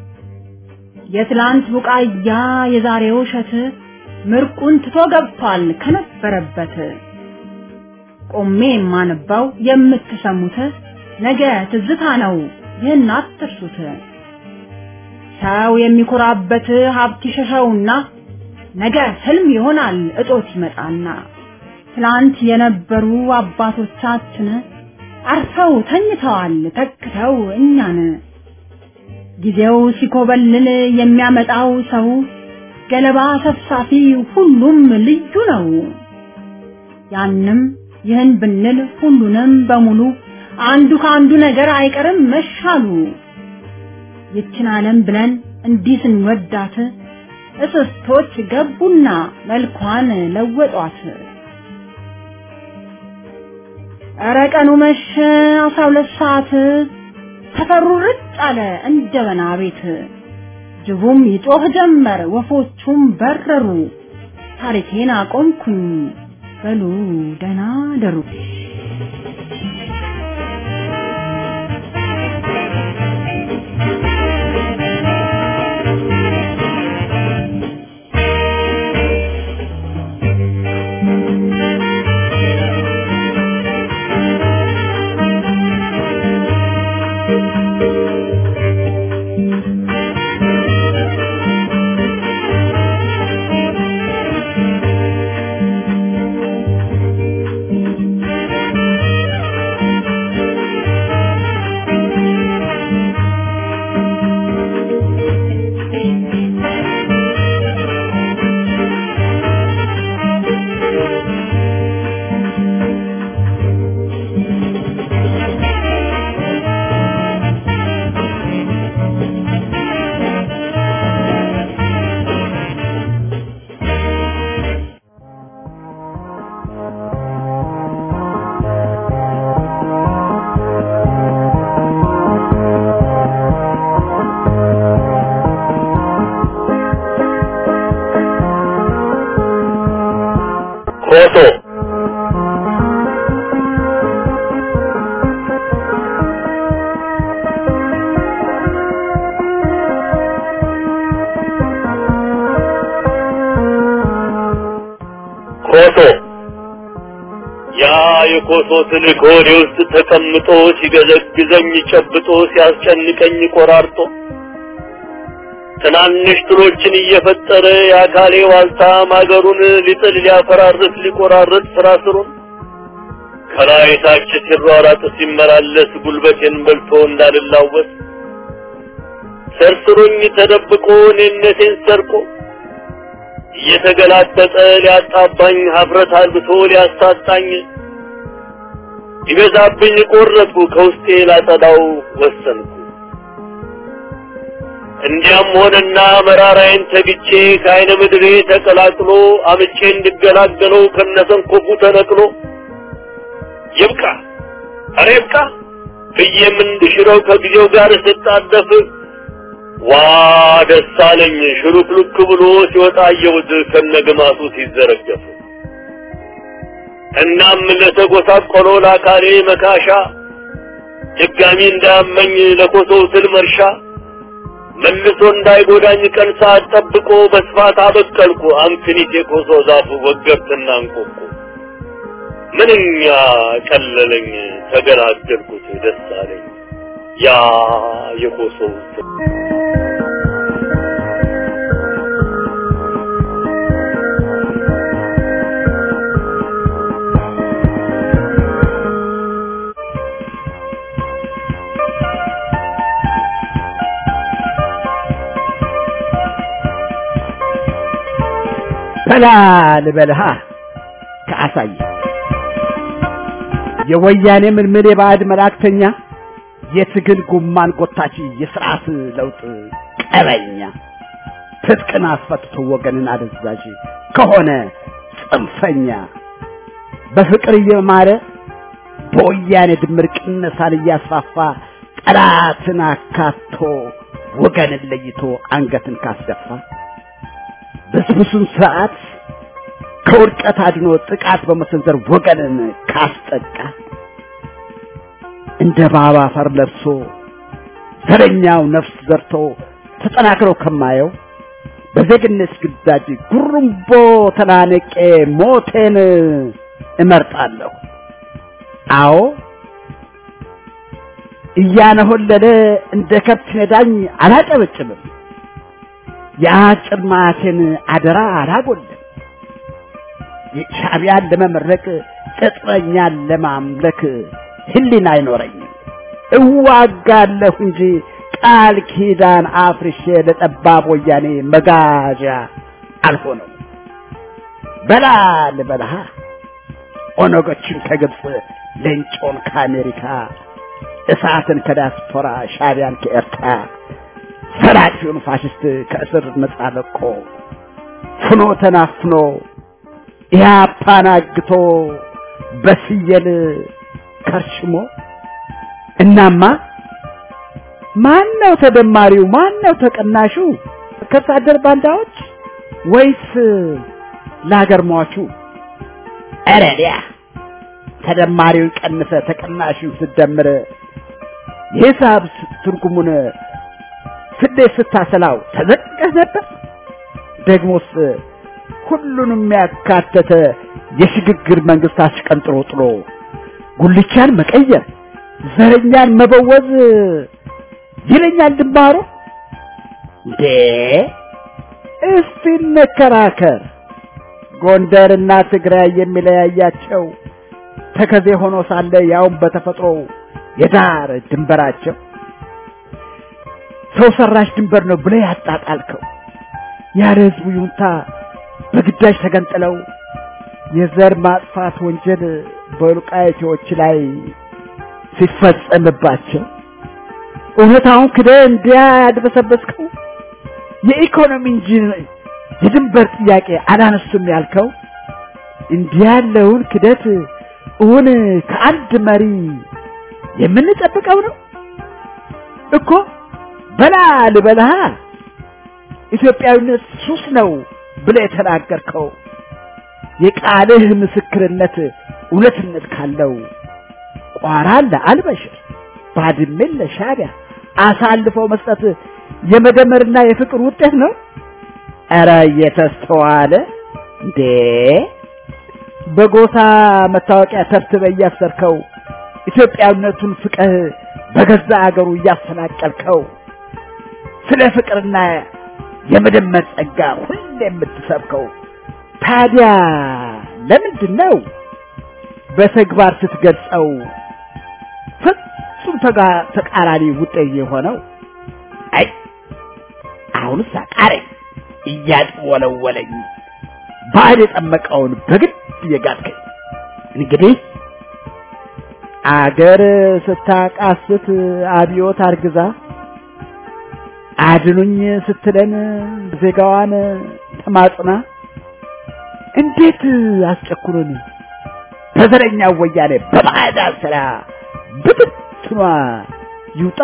የትላንት ቡቃያ የዛሬው እሸት ምርቁን ትቶ ገብቷል ከነበረበት። ቆሜ የማነባው የምትሰሙት ነገ ትዝታ ነው ይህን አትርሱት። ሰው የሚኮራበት ሀብት ይሸሸውና ነገ ህልም ይሆናል እጦት ይመጣና ትላንት የነበሩ አባቶቻችን አርፈው ተኝተዋል ተክተው እኛን ጊዜው ሲኮበልል የሚያመጣው ሰው ገለባ ሰብሳፊ ሁሉም ልዩ ነው። ያንም ይህን ብንል ሁሉንም በሙሉ አንዱ ከአንዱ ነገር አይቀርም መሻሉ። ይችን ዓለም ብለን እንዲህ ስንወዳት እስስቶች ገቡና መልኳን ለወጧት። ኧረ ቀኑ መሸ አስራ ሁለት ሰዓት ሰፈሩ ርጭ አለ እንደ በና ቤት። ጅቡም ይጮህ ጀመር፣ ወፎቹም በረሩ። ታሪኬን አቆምኩኝ በሉ ደህና ደሩ። ኮሶ ኮሶ ያ የኮሶ ትልቅ ሆዴ ውስጥ ተቀምጦ ሲገዘግዘኝ ጨብጦ ሲያስጨንቀኝ ቆራርጦ ትናንሽ ትሎችን እየፈጠረ የአካሌ ዋልታ ማገሩን ሊጥል ሊያፈራርስ ሊቆራርጥ ስራ ስሩን ከላይ ታች ሲሯራጥ ሲመላለስ ጉልበቴን በልቶ እንዳልላወስ ሰርስሮኝ ተደብቆ እኔነቴን ሰርቆ እየተገላጠጠ ሊያጣባኝ ሀፍረት አልብቶ ሊያሳጣኝ ይበዛብኝ ቆረጥኩ ከውስጤ ላጸዳው ወሰንኩ። እንዲያም ሆነና መራራዬን ተግቼ ከአይነ ምድሬ ተቀላቅሎ አምጬ እንድገላገለው ከነሰንኮፉ ተነቅሎ ይብቃ ኧረ ይብቃ ብዬም እንድሽረው ከጊዜው ጋር ስጣደፍ ዋ ደስ አለኝ ሽሩክሉክ ብሎ ሲወጣ አየሁት ከነግማቱ ሲዘረገፍ። እናም ለተጎሳቆለው ለአካሌ መካሻ ድጋሚ እንዳያመኝ ለኮሶው ስል መርሻ መልሶ እንዳይጎዳኝ ቀን ሰዓት ጠብቆ በስፋት አበቀልኩ አምክኒት የኮሶ ዛፉ ወገብትና እንቆቁ ምንኛ ቀለለኝ ተገላገልኩት ደስ አለኝ ያ የኮሶው ስል በላ ልበልሃ ከአሳይ የወያኔ ምልምል የባዕድ መላእክተኛ የትግል ጉማን ጎታች የስርዓት ለውጥ ቀበኛ ትጥቅን አስፈትቶ ወገንን አደዛዥ ከሆነ ጽንፈኛ በፍቅር እየማረ በወያኔ ድምር ቅነሳን እያስፋፋ ጠላትን አካቶ ወገንን ለይቶ አንገትን ካስደፋ ብስብሱን ስርዓት ከውድቀት አድኖ ጥቃት በመሰንዘር ወገንን ካስጠቃ እንደ ባባ አፈር ለብሶ ዘረኛው ነፍስ ዘርቶ ተጠናክረው ከማየው በዜግነት ግዳጅ ጉርምቦ ተናነቄ ሞቴን እመርጣለሁ። አዎ እያነሆለለ እንደ ከብት ነዳኝ አላጨበጭብም። የአጭር ማቴን አደራ አላጎልም። ሻዕቢያን ለመመረቅ ቅጥረኛን ለማምለክ ህሊና አይኖረኝም። እዋጋለሁ እንጂ ቃል ኪዳን አፍርሼ ለጠባብ ወያኔ መጋዣ አልሆነም። በላ ልበልሃ ኦነጎችን ከግብፅ ሌንጮን ከአሜሪካ እሳትን ከዲያስፖራ ሻዕቢያን ከኤርትራ ሰራቂውን ፋሽስት ከእስር ነጻ ለቆ ፍኖ ተናፍኖ ኢህአፓን አግቶ በስየል ከርሽሞ እናማ ማን ነው ተደማሪው? ማን ነው ተቀናሹ? ከርሳ አደር ባንዳዎች ወይስ ለሀገር ሟቹ? ኧረ ዲያ ተደማሪውን ቀንሰ ተቀናሹን ስደምር የሂሳብ ትርጉሙን ስሌት ስታሰላው ተዘቅቀህ ነበር። ደግሞስ ሁሉንም ያካተተ የሽግግር መንግስት አሽቀንጥሮ ጥሎ ጉልቻን መቀየር ዘረኛን መበወዝ ይለኛል ድንባሮ። እንዴ እስቲ እንከራከር። ጎንደርና ትግራይ የሚለያያቸው ተከዜ ሆኖ ሳለ ያውም በተፈጥሮ የዳር ድንበራቸው ሰው ሰራሽ ድንበር ነው ብለህ ያጣጣልከው ያለ ህዝቡ ይሁንታ በግዳጅ ተገንጥለው የዘር ማጥፋት ወንጀል በወልቃይቶች ላይ ሲፈጸምባቸው እውነታውን ክደህ እንዲያ ያድበሰበስከው የኢኮኖሚ እንጂ የድንበር ጥያቄ አላነሱም ያልከው እንዲህ ያለውን ክደት እውን ከአንድ መሪ የምንጠብቀው ነው እኮ በላ ልበልሃ ኢትዮጵያዊነት ሱስ ነው ብለህ የተናገርከው የቃልህ ምስክርነት እውነትነት ካለው ቋራን ለአልበሽር ባድሜን ለሻዕቢያ አሳልፎ መስጠት የመደመርና የፍቅር ውጤት ነው። ኧረ እየተስተዋለ እንዴ! በጎሳ መታወቂያ ተብትበህ እያሰርከው ኢትዮጵያዊነቱን ፍቅህ በገዛ አገሩ እያፈናቀልከው ስለ ፍቅርና የመደመር ጸጋ ሁሌ የምትሰብከው ታዲያ ለምንድን ነው በተግባር ስትገልጸው ፍጹም ተቃራኒ ውጤት የሆነው? አይ አሁንስ አቃረኝ እያጥወለወለኝ ባል የጠመቀውን በግድ እየጋጥከኝ እንግዲህ አገር ስታቃስት አብዮት አርግዛ አድኑኝ ስትለን ዜጋዋን ተማጽና እንዴት አስጨኩሩን በዘረኛ ወያኔ በባዕዳን ስራ ብትትኗ ይውጣ።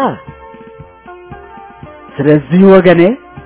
ስለዚህ ወገኔ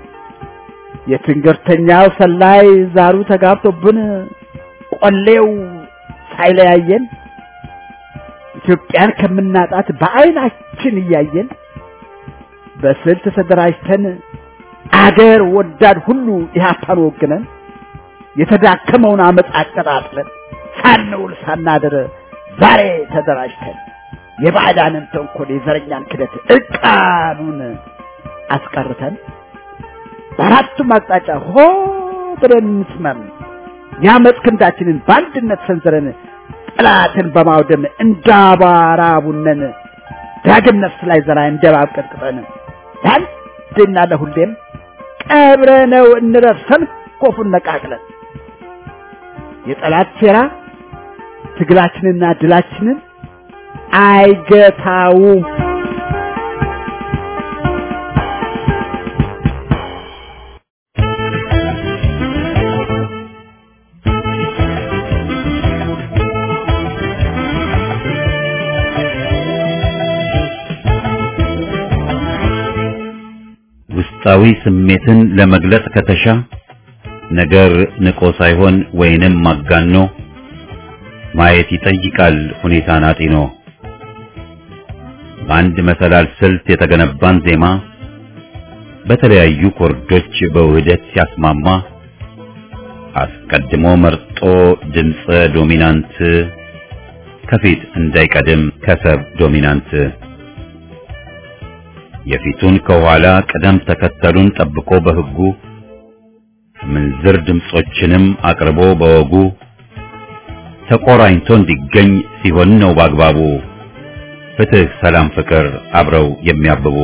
የትንገርተኛው ሰላይ ዛሩ ተጋብቶብን ቆሌው ሳይለያየን ኢትዮጵያን ከምናጣት በዓይናችን እያየን በስልት ተደራጅተን አገር ወዳድ ሁሉ ኢህአፓን ወግነን የተዳከመውን አመፅ አቀጣጥለን ሳንውል ሳናድር ዛሬ ተደራጅተን የባዕዳንን ተንኮል የዘረኛን ክደት እርቃኑን አስቀርተን በአራቱም አቅጣጫ ሆ ብለን እንስመም የአመፅ ክንዳችንን በአንድነት ሰንዝረን ጠላትን በማውደም እንዳባራ ቡነን ዳግም ነፍስ ላይ ዘራ እንደባብ ቀጥቅጠን ለአንድና ለሁሌም ቀብረነው እንረፍ ሰንኮፉን ነቃቅለን የጠላት ሴራ ትግላችንና ድላችንን አይገታውም። ውስጣዊ ስሜትን ለመግለጽ ከተሻ ነገር ንቆ ሳይሆን ወይንም ማጋኖ ማየት ይጠይቃል ሁኔታን አጢኖ። በአንድ መሰላል ስልት የተገነባን ዜማ በተለያዩ ኮርዶች በውህደት ሲያስማማ አስቀድሞ መርጦ ድምፀ ዶሚናንት ከፊት እንዳይቀድም ከሰብ ዶሚናንት የፊቱን ከኋላ ቅደም ተከተሉን ጠብቆ በሕጉ ምንዝር ድምጾችንም አቅርቦ በወጉ ተቆራኝቶ እንዲገኝ ሲሆን ነው በአግባቡ ፍትህ፣ ሰላም፣ ፍቅር አብረው የሚያብቡ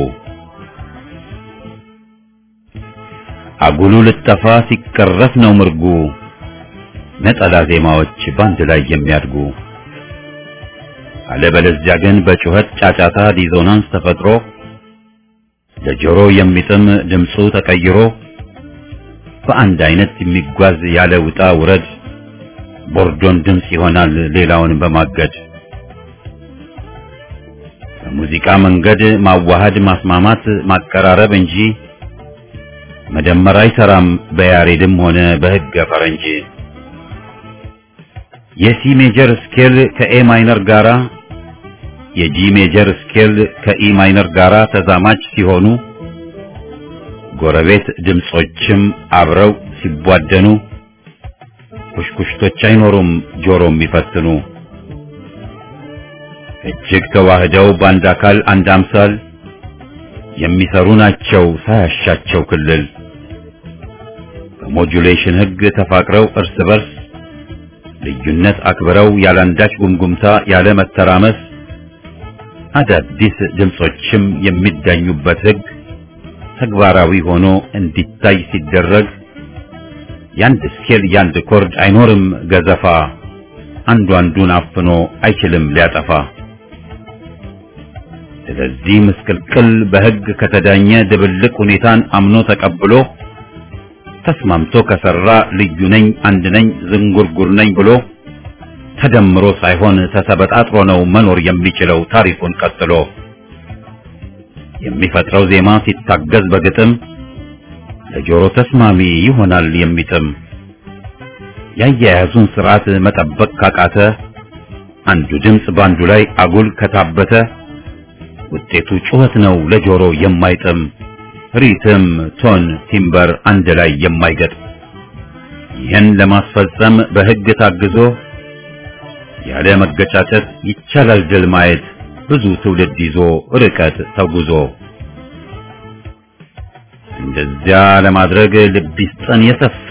አጉሉ ልጠፋ ሲቀረፍ ነው ምርጉ ነጠላ ዜማዎች ባንድ ላይ የሚያድጉ አለበለዚያ ግን በጩኸት ጫጫታ ዲዞናንስ ተፈጥሮ ለጆሮ የሚጥም ድምፁ ተቀይሮ በአንድ አይነት የሚጓዝ ያለ ውጣ ውረድ ቦርዶን ድምፅ ይሆናል ሌላውን በማገድ በሙዚቃ መንገድ ማዋሃድ ማስማማት ማቀራረብ እንጂ መደመር አይሰራም በያሬድም ሆነ በሕገ ፈረንጅ። የሲ ሜጀር ስኬል ከኤ ማይነር ጋራ የጂ ሜጀር ስኬል ከኢ ማይነር ጋራ ተዛማች ሲሆኑ ጎረቤት ድምጾችም አብረው ሲቧደኑ ኩሽኩሽቶች አይኖሩም ጆሮ የሚፈትኑ እጅግ ተዋህደው በአንድ አካል አንድ አምሳል የሚሰሩ ናቸው ሳያሻቸው ክልል በሞጁሌሽን ሕግ ተፋቅረው እርስ በርስ ልዩነት አክብረው ያላንዳች ጉምጉምታ ያለ መተራመስ አዳዲስ ድምጾችም የሚዳኙበት ሕግ ተግባራዊ ሆኖ እንዲታይ ሲደረግ ያንድ ስኬል ያንድ ኮርድ አይኖርም ገዘፋ አንዱ አንዱን አፍኖ አይችልም ሊያጠፋ። ስለዚህ ምስቅልቅል በሕግ ከተዳኘ ድብልቅ ሁኔታን አምኖ ተቀብሎ ተስማምቶ ከሰራ ልዩ ነኝ አንድ ነኝ ዝንጉርጉር ነኝ ብሎ ተደምሮ ሳይሆን ተሰበጣጥሮ ነው መኖር የሚችለው ታሪኩን ቀጥሎ የሚፈጥረው ዜማ ሲታገዝ በግጥም ለጆሮ ተስማሚ ይሆናል የሚጥም ያያያዙን ስርዓት መጠበቅ ካቃተ አንዱ ድምፅ ባንዱ ላይ አጉል ከታበተ ውጤቱ ጩኸት ነው ለጆሮ የማይጥም ሪትም፣ ቶን፣ ቲምበር አንድ ላይ የማይገጥ ይህን ለማስፈጸም በሕግ ታግዞ ያለ መገጫጨት ይቻላል ድል ማየት ብዙ ትውልድ ይዞ ርቀት ተጉዞ እንደዚያ ለማድረግ ልብ ይስጠን የሰፋ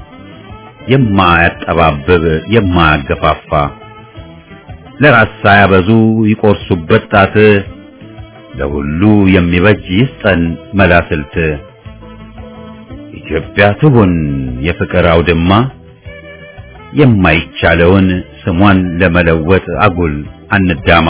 የማያጠባብብ የማያገፋፋ ለራስ ሳያበዙ ይቆርሱበት ጣት ለሁሉ የሚበጅ ይስጠን መላስልት ኢትዮጵያ ትሁን የፍቅር አውድማ የማይቻለውን ስሟን ለመለወጥ አጉል አንዳማ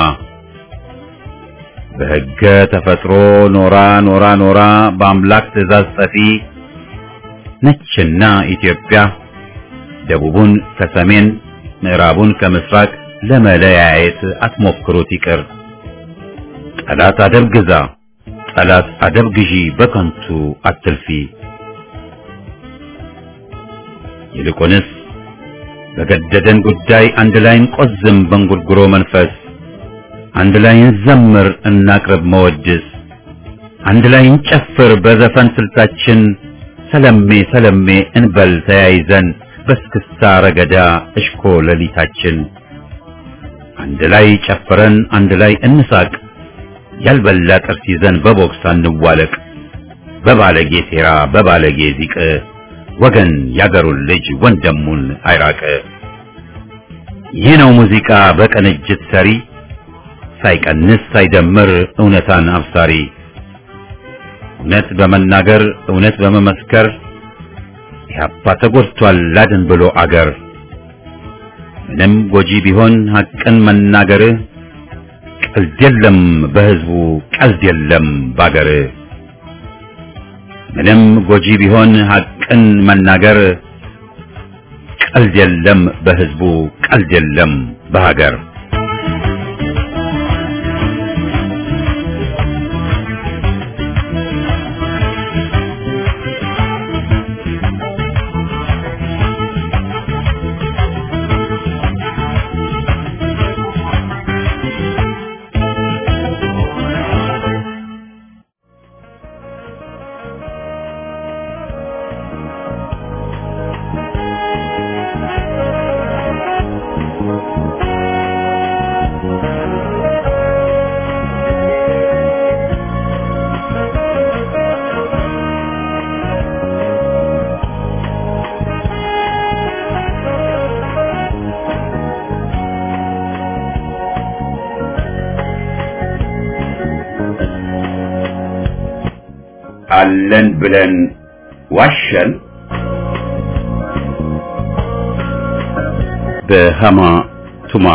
በሕገ ተፈጥሮ ኖራ ኖራ ኖራ በአምላክ ትእዛዝ ጸፊ ነችና ኢትዮጵያ ደቡቡን ከሰሜን ምዕራቡን ከምስራቅ ለመለያየት አትሞክሩት ይቅር። ጠላት አደብ ግዛ፣ ጠላት አደብ ግዢ፣ በከንቱ አትልፊ። ይልቁንስ በገደደን ጉዳይ አንድ ላይ እንቆዝም በእንጉርጉሮ መንፈስ፣ አንድ ላይ እንዘምር እናቅርብ መወድስ፣ አንድ ላይ እንጨፍር በዘፈን ስልታችን፣ ሰለሜ ሰለሜ እንበል ተያይዘን በስክስታ ረገዳ እሽኮ ሌሊታችን አንድ ላይ ጨፍረን አንድ ላይ እንሳቅ ያልበላ ጥርስ ይዘን በቦክስ አንዋለቅ በባለጌ ሴራ በባለጌ ዚቅ ወገን ያገሩን ልጅ ወንድሙን አይራቅ። ይህ ነው ሙዚቃ በቅንጅት ሰሪ ሳይቀንስ ሳይደምር እውነታን አብሳሪ እውነት በመናገር እውነት በመመስከር ኢህአፓ ተጎድቷል ላድን ብሎ አገር ምንም ጎጂ ቢሆን ሐቅን መናገር ቀልድ የለም በህዝቡ ቀልድ የለም ባገር ምንም ጎጂ ቢሆን ሐቅን መናገር ቀልድ የለም በህዝቡ ቀልድ የለም በሀገር አለን ብለን ዋሸን። በሃማ ቱማ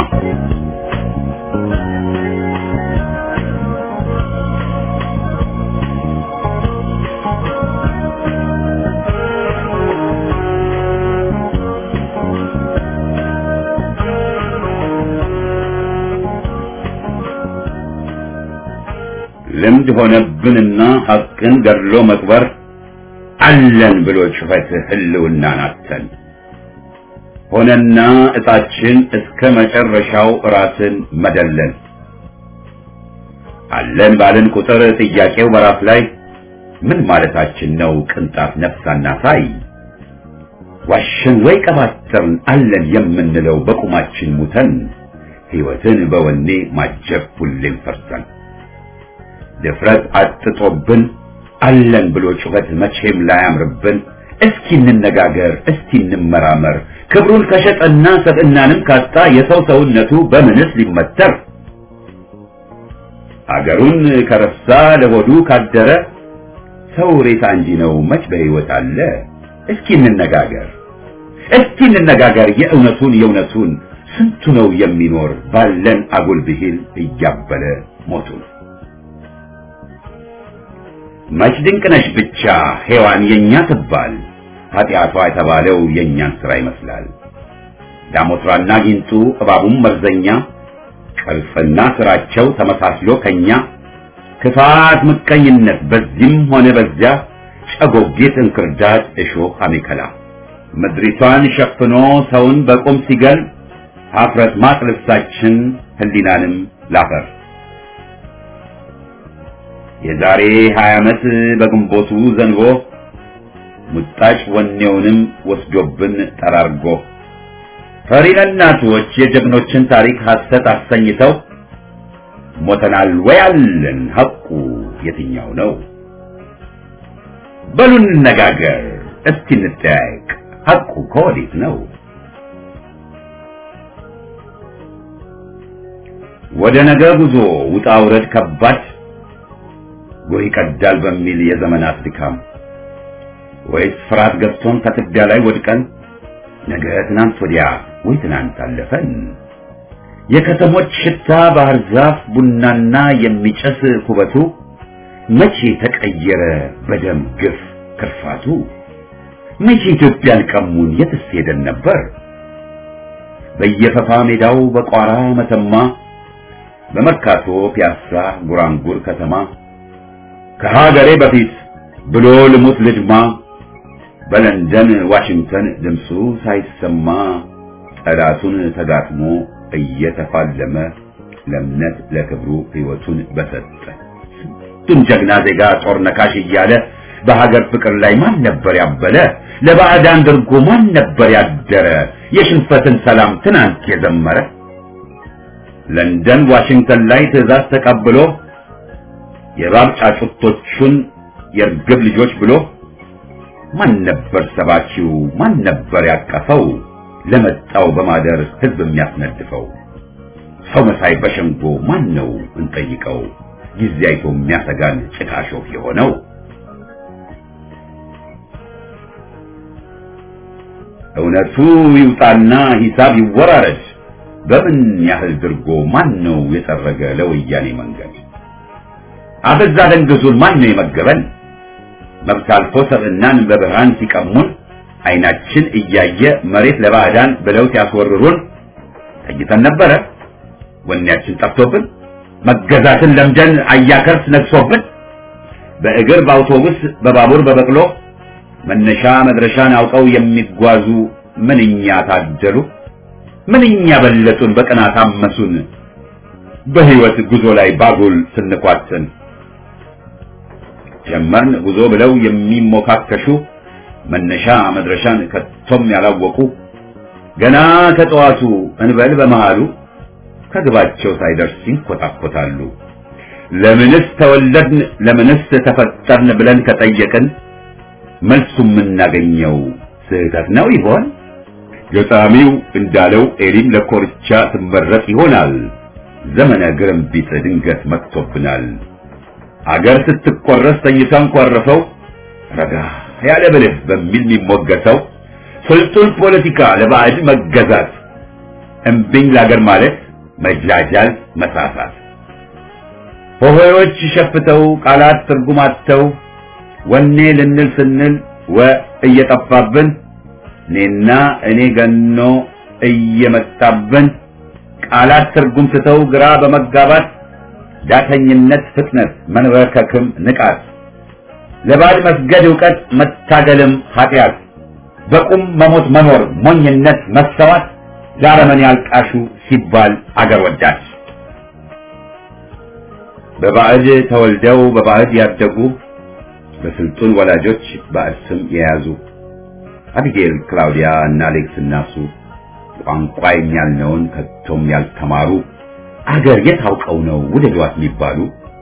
ልምድ ሆነብንና ሐቅን ገድሎ መቅበር አለን ብሎ ጩኸት ህልውናን አተን ሆነና እጣችን እስከ መጨረሻው ራስን መደለን አለን ባልን ቁጥር ጥያቄው በራስ ላይ ምን ማለታችን ነው? ቅንጣት ነፍሳና ሳይ ዋሸን ወይ ቀባጠርን አለን የምንለው በቁማችን ሙተን ሕይወትን በወኔ ማጀብ ሁሌም ፈርተን ድፍረት አጥጦብን አለን ብሎ ጩኸት መቼም ላያምርብን። እስኪ እንነጋገር፣ እስኪ እንመራመር። ክብሩን ከሸጠና ሰብዕናንም ካጣ የሰው ሰውነቱ በምንስ ሊመተር? አገሩን ከረሳ ለሆዱ ካደረ ሰው ሬሳ እንጂ ነው መች በሕይወት አለ? እስኪ እንነጋገር፣ እስኪ እንነጋገር የእውነቱን የእውነቱን ስንቱ ነው የሚኖር ባለን አጉል ብሂል እያበለ ሞቱን። መች ድንቅነሽ ብቻ ሔዋን የኛ ትባል ኃጢአቷ የተባለው የእኛን ሥራ ይመስላል። ዳሞትራና ጊንጡ እባቡም መርዘኛ ቅርጽና ሥራቸው ተመሳስሎ ከኛ ክፋት፣ ምቀኝነት በዚህም ሆነ በዚያ ጨጎጌት፣ እንክርዳድ፣ እሾህ፣ አሜከላ ምድሪቷን ሸፍኖ ሰውን በቁም ሲገል ኀፍረት ማቅ ልብሳችን ህሊናንም ላፈር የዛሬ ሀያ ዓመት በግንቦቱ ዘንቦ ሙጣጭ ወኔውንም ወስዶብን ጠራርጎ ፈሪ ለእናቶች የጀግኖችን ታሪክ ሐሰት አሰኝተው ሞተናል ወይ አለን ሐቁ የትኛው ነው? በሉ እንነጋገር እስቲ እንጠያየቅ ሐቁ ከወዴት ነው? ወደ ነገ ጉዞ ውጣ ውረድ ከባድ ጎህ ይቀዳል በሚል የዘመናት ድካም ወይስ ፍርሃት ገብቶን ከትቢያ ላይ ወድቀን ነገ ትናንት ወዲያ ወይ ትናንት አለፈን የከተሞች ሽታ ባህር ዛፍ ቡናና የሚጨስ ኩበቱ መቼ ተቀየረ በደም ግፍ ክርፋቱ መቼ ኢትዮጵያን ቀሙን የትስ ሄደን ነበር በየፈፋ ሜዳው በቋራ መተማ በመርካቶ ፒያሳ ጉራንጉር ከተማ ከሀገሬ በፊት ብሎ ልሙት ልድማ በለንደን ዋሽንግተን ድምፁ ሳይሰማ ጠላቱን ተጋጥሞ እየተፋለመ ለእምነት ለክብሩ ሕይወቱን በሰጠ ስንቱን ጀግና ዜጋ ጦር ነካሽ እያለ በሀገር ፍቅር ላይ ማን ነበር ያበለ? ለባዕዳን ድርጎ ማን ነበር ያደረ? የሽንፈትን ሰላም ትናንት የዘመረ ለንደን ዋሽንግተን ላይ ትዕዛዝ ተቀብሎ የእባብ ጫጩቶቹን የርግብ ልጆች ብሎ ማን ነበር ሰባኪው? ማን ነበር ያቀፈው? ለመጣው በማደር ህዝብ የሚያስነድፈው ሰው መሳይ በሸንጎ ማን ነው እንጠይቀው? ጊዜ አይቶ የሚያሰጋን ጭቃ ሾፍ የሆነው እውነቱ ይውጣና ሂሳብ ይወራረድ። በምን ያህል ድርጎ ማን ነው የጠረገ ለወያኔ መንገድ? አበዛ ደንግዙን ማን ነው የመገበን? መብት አልፎ ሰብዕናን በብርሃን ሲቀሙን አይናችን እያየ መሬት ለባዕዳን ብለው ሲያስወርሩን ተኝተን ነበረ ወኔያችን ጠፍቶብን መገዛትን ለምደን አያከርስ ነግሶብን በእግር በአውቶቡስ በባቡር በበቅሎ መነሻ መድረሻን አውቀው የሚጓዙ ምንኛ ታደሉ ምንኛ በለጡን በቅናት አመሱን በህይወት ጉዞ ላይ ባጉል ስንኳትን ጀመርን ጉዞ ብለው የሚሞካከሹ መነሻ መድረሻን ከቶም ያላወቁ ገና ከጠዋቱ እንበል በመሃሉ ከግባቸው ሳይደርስ ይንኮታኮታሉ። ለምንስ ተወለድን ለምንስ ተፈጠርን ብለን ከጠየቅን መልሱ የምናገኘው ስህተት ነው ይሆን? ገጣሚው እንዳለው ኤሊም ለኮርቻ ትመረጥ ይሆናል። ዘመነ ግርምቢጥ ድንገት መጥቶብናል። አገር ስትቆረስ ተኝተን ኮርፈው ረጋ ያለ ብልህ በሚል የሚሞገተው ስልጡን ፖለቲካ ለባዕድ መገዛት እምቢኝ ለአገር ማለት መጃጃል መሳሳት ሆሆዮች ሸፍተው ቃላት ትርጉም አጥተው ወኔ ልንል ስንል ወ እየጠፋብን እኔና እኔ ገኖ እየመጣብን ቃላት ትርጉም ስተው ግራ በመጋባት ዳተኝነት ፍጥነት መንበርከክም ንቃት ለባዕድ መስገድ ዕውቀት መታገልም ኃጢአት በቁም መሞት መኖር ሞኝነት መሰዋት ለአረመኔ ያልቃሹ ሲባል አገር ወዳድ በባዕድ ተወልደው በባዕድ ያደጉ በስልጡን ወላጆች ባዕድ ስም የያዙ አቢጌል፣ ክላውዲያ እና አሌክስ እናሱ ቋንቋ የሚያልነውን ከቶም ያልተማሩ አገር የት አውቀው ነው ውደዷት የሚባሉ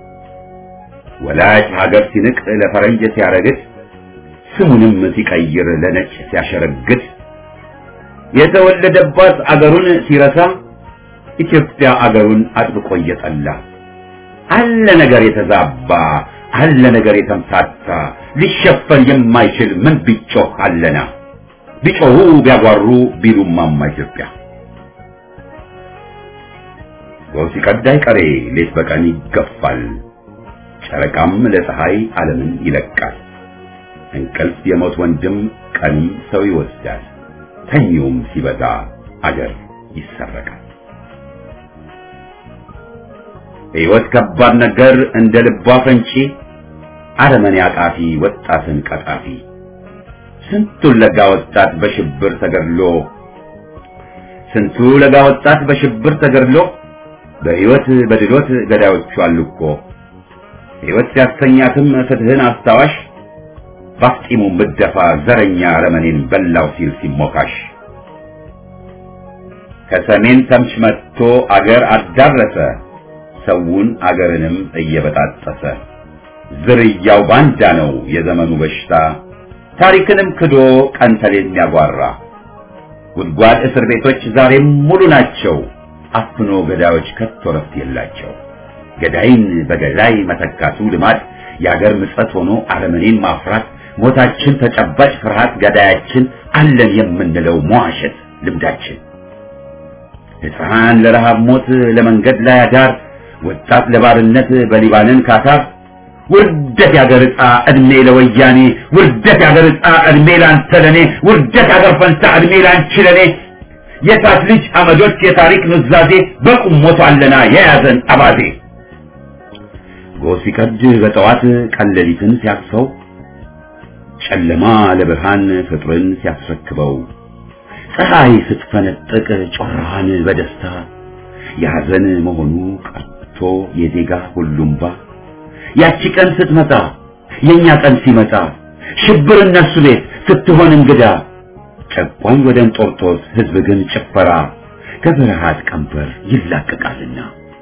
ወላጅ ሀገር ሲንቅ ለፈረንጅ ሲያረግድ ስሙንም ሲቀይር ለነጭ ሲያሸረግድ የተወለደባት አገሩን ሲረሳ ኢትዮጵያ አገሩን አጥብቆ እየጠላ አለ ነገር የተዛባ አለ ነገር የተምታታ ሊሸፈን የማይችል ምን ቢጮህ አለና ቢጮሁ ቢያጓሩ ቢሉማማ ኢትዮጵያ ጎህ ሲቀድ አይቀሬ ሌት በቀን ይገፋል ጨረቃም ለፀሐይ ዓለምን ይለቃል እንቅልፍ የሞት ወንድም ቀንም ሰው ይወስዳል ተኚውም ሲበዛ አገር ይሰረቃል ሕይወት ከባድ ነገር እንደ ልቧ ፈንጪ አረመኔ አቃፊ ወጣትን ቀጣፊ ስንቱን ለጋ ወጣት በሽብር ተገድሎ ስንቱ ለጋ ወጣት በሽብር ተገድሎ በሕይወት በድሎት ገዳዮቹ አሉ እኮ ሕይወት ሲያሰኛትም ፍትህን አስታዋሽ ባፍጢሙ ምደፋ ዘረኛ አረመኔን በላው ሲል ሲሞካሽ ከሰሜን ተምች መጥቶ አገር አዳረሰ ሰውን አገርንም እየበጣጠሰ ዝርያው ባንዳ ነው የዘመኑ በሽታ ታሪክንም ክዶ ቀን ተሌት የሚያጓራ ጉድጓድ እስር ቤቶች ዛሬም ሙሉ ናቸው አፍኖ ገዳዮች ከቶ ረፍት የላቸው ገዳይን በገዳይ መተካቱ ልማድ የአገር ምጸት ሆኖ አረመኔን ማፍራት ሞታችን ተጨባጭ ፍርሃት ገዳያችን አለን የምንለው መዋሸት ልምዳችን ሕፃን ለረሃብ ሞት ለመንገድ ላይ አዳር ወጣት ለባርነት በሊባንን ካታር ውርደት ያገር ዕጣ ዕድሜ ለወያኔ ውርደት ያገር ዕጣ ዕድሜ ላንተ ለኔ ውርደት ያገር ፈንታ ዕድሜ ላንቺ ለኔ የታት ልጅ አመዶች የታሪክ ኑዛዜ በቁም ሞቷለና የያዘን አባዜ ጎህ ሲቀድ በጠዋት ቀለሊትን ሲያቅፈው ጨለማ ለብርሃን ፍጥርን ሲያስረክበው ፀሐይ ስትፈነጥቅ ጮራዋን በደስታ የሐዘን መሆኑ ቀርቶ የዜጋ ሁሉምባ ያቺ ቀን ስትመጣ የኛ ቀን ሲመጣ ሽብር እነሱ ቤት ስትሆን እንግዳ ጨቋኝ ወደ እንጦርጦስ ሕዝብ ግን ጭፈራ ከፍርሃት ቀንበር ይላቀቃልና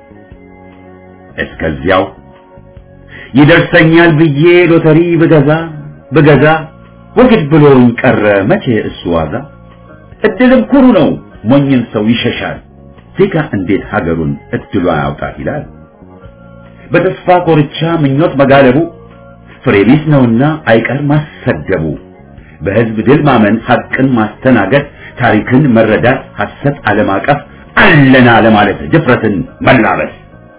እስከዚያው ይደርሰኛል ብዬ ሎተሪ ብገዛ ብገዛ ወግድ ብሎኝ ቀረ መቼ እሱ ዋዛ እድልም ኩሩ ነው ሞኝን ሰው ይሸሻል ዜጋ እንዴት ሀገሩን እድሏ ያውጣት ይላል በተስፋ ኮርቻ ምኞት መጋለቡ ፍሬ ቢስ ነውና አይቀር ማሰደቡ በህዝብ ድል ማመን ሐቅን ማስተናገድ ታሪክን መረዳት ሐሰት አለማቀፍ አለና ለማለት ድፍረትን መላበስ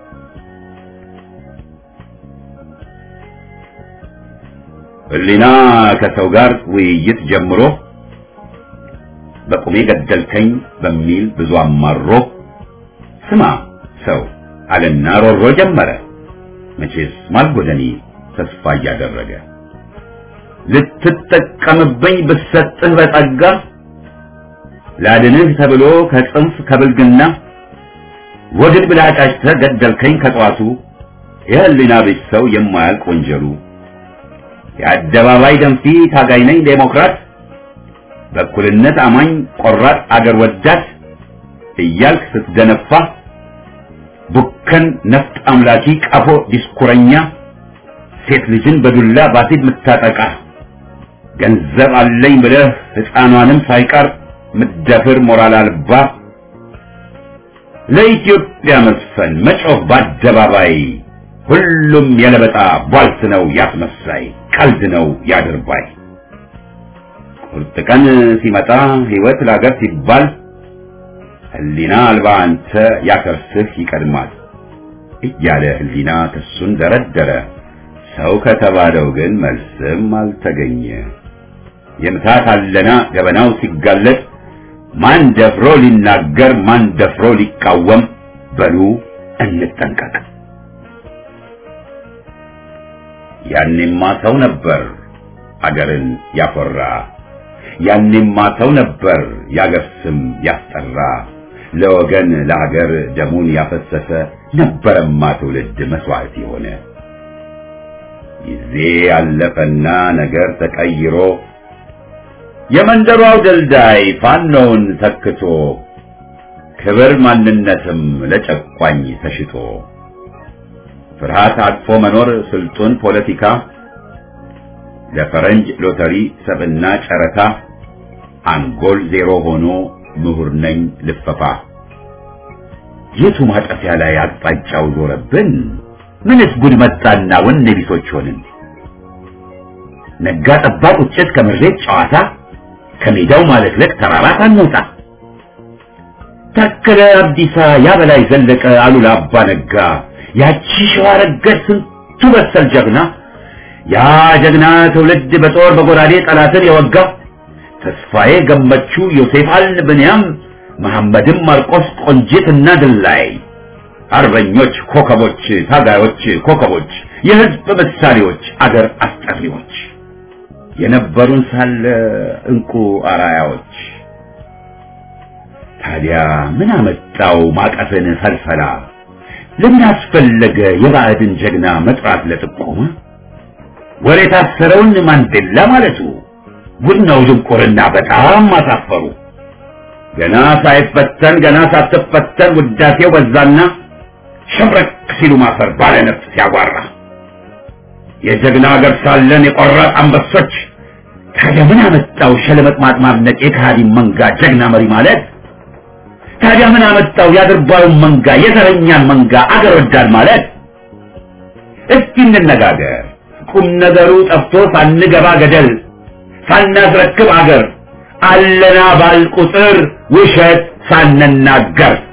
ህሊና ከሰው ጋር ውይይት ጀምሮ በቁሜ ገደልከኝ በሚል ብዙ አማሮ ስማ ሰው አለና ሮሮ ጀመረ መቼስ ማልጎደኒ ተስፋ እያደረገ ልትጠቀምብኝ ብሰጥህ በጸጋ ላድንህ ተብሎ ከጽንፍ ከብልግና ወግድ ብላ ጫጭተህ ገደልከኝ ከጠዋቱ የህሊና ቢስ ሰው የማያልቅ ወንጀሉ የአደባባይ ደንፊ ታጋይ ነኝ ዴሞክራት በእኩልነት አማኝ ቆራጥ አገር ወዳድ እያልክ ስትደነፋ ቡከን ነፍጥ አምላኪ ቀፎ ዲስኩረኛ ሴት ልጅን በዱላ ባሲድ ምታጠቃ ገንዘብ አለኝ ብለህ ሕፃኗንም ሳይቀር ምደፍር ሞራል አልባ ለኢትዮጵያ መስፈን መጮህ በአደባባይ ሁሉም የለበጣ ቧልት ነው ያስመሳይ ቀልድ ነው ያድርባይ ቁርጥ ቀን ሲመጣ ሕይወት ለአገር ሲባል ህሊና አልባ አንተ ያከርስህ ይቀድማል እያለ ህሊና ክሱን ደረደረ ሰው ከተባለው ግን መልስም አልተገኘ የምታት አለና ገበናው ሲጋለጥ ማን ደፍሮ ሊናገር ማን ደፍሮ ሊቃወም በሉ እንጠንቀቅ ያኔማ ሰው ነበር አገርን ያኮራ ያኔማ ሰው ነበር ያገር ስም ያስጠራ ለወገን ለሀገር ደሙን ያፈሰሰ ነበረማ ትውልድ መስዋዕት የሆነ ጊዜ ያለፈና ነገር ተቀይሮ የመንደሯ አውደልዳይ ፋኖውን ተክቶ ክብር ማንነትም ለጨቋኝ ተሽጦ ፍርሃት አቅፎ መኖር ስልጡን ፖለቲካ ለፈረንጅ ሎተሪ ሰብና ጨረታ አንጎል ዜሮ ሆኖ ምሁር ነኝ ልፈፋ የቱ ማጠፊያ ላይ አቅጣጫው ዞረብን ምንስ ጉድ መጣና ወኔ ቢሶች ሆንን ነጋ ጠባ ቁጭት ከምሬት ጨዋታ ከሜዳው ማለቅለቅ ተራራ ሳንወጣ ታከለ አብዲሳ ያበላይ ዘለቀ አሉላ አባ ነጋ ያቺ ሸዋ ረገድ ስንቱ በሰል ጀግና ያ ጀግና ትውልድ በጦር በጎራዴ ጠላትን የወጋ ተስፋዬ ገመቹ ዮሴፍ አል ብንያም መሐመድም ማርቆስ ቆንጂትና ድላይ አርበኞች ኮከቦች ታጋዮች ኮከቦች የህዝብ ምሳሌዎች አገር አስጠሪዎች የነበሩን ሳለ እንቁ አራያዎች ታዲያ ምን አመጣው ማቀፍን ፈልፈላ ለምን አስፈለገ የባዕድን ጀግና መጥራት ለጥቆማ ወሬ ታሰረውን ማንዴላ ማለቱ ጉድ ነው ድንቁርና በጣም አሳፈሩ ገና ሳይፈተን ገና ሳትፈተን ውዳሴው በዛና ሸብረክ ሲሉ ማፈር ባለ ነፍስ ሲያጓራ የጀግና ሀገር ሳለን የቆራጥ አንበሶች ታዲያ ምን አመጣው ሸለመጥ ማጥማድነቅ የካሃዲን መንጋ ጀግና መሪ ማለት ታዲያ ምን አመጣው የአድርባዩን መንጋ የዘረኛን መንጋ አገር ወዳድ ማለት እስኪ እንነጋገር ቁም ነገሩ ጠፍቶ ሳንገባ ገደል ሳናስረክብ አገር አለና ባል ቁጥር ውሸት ሳንናገር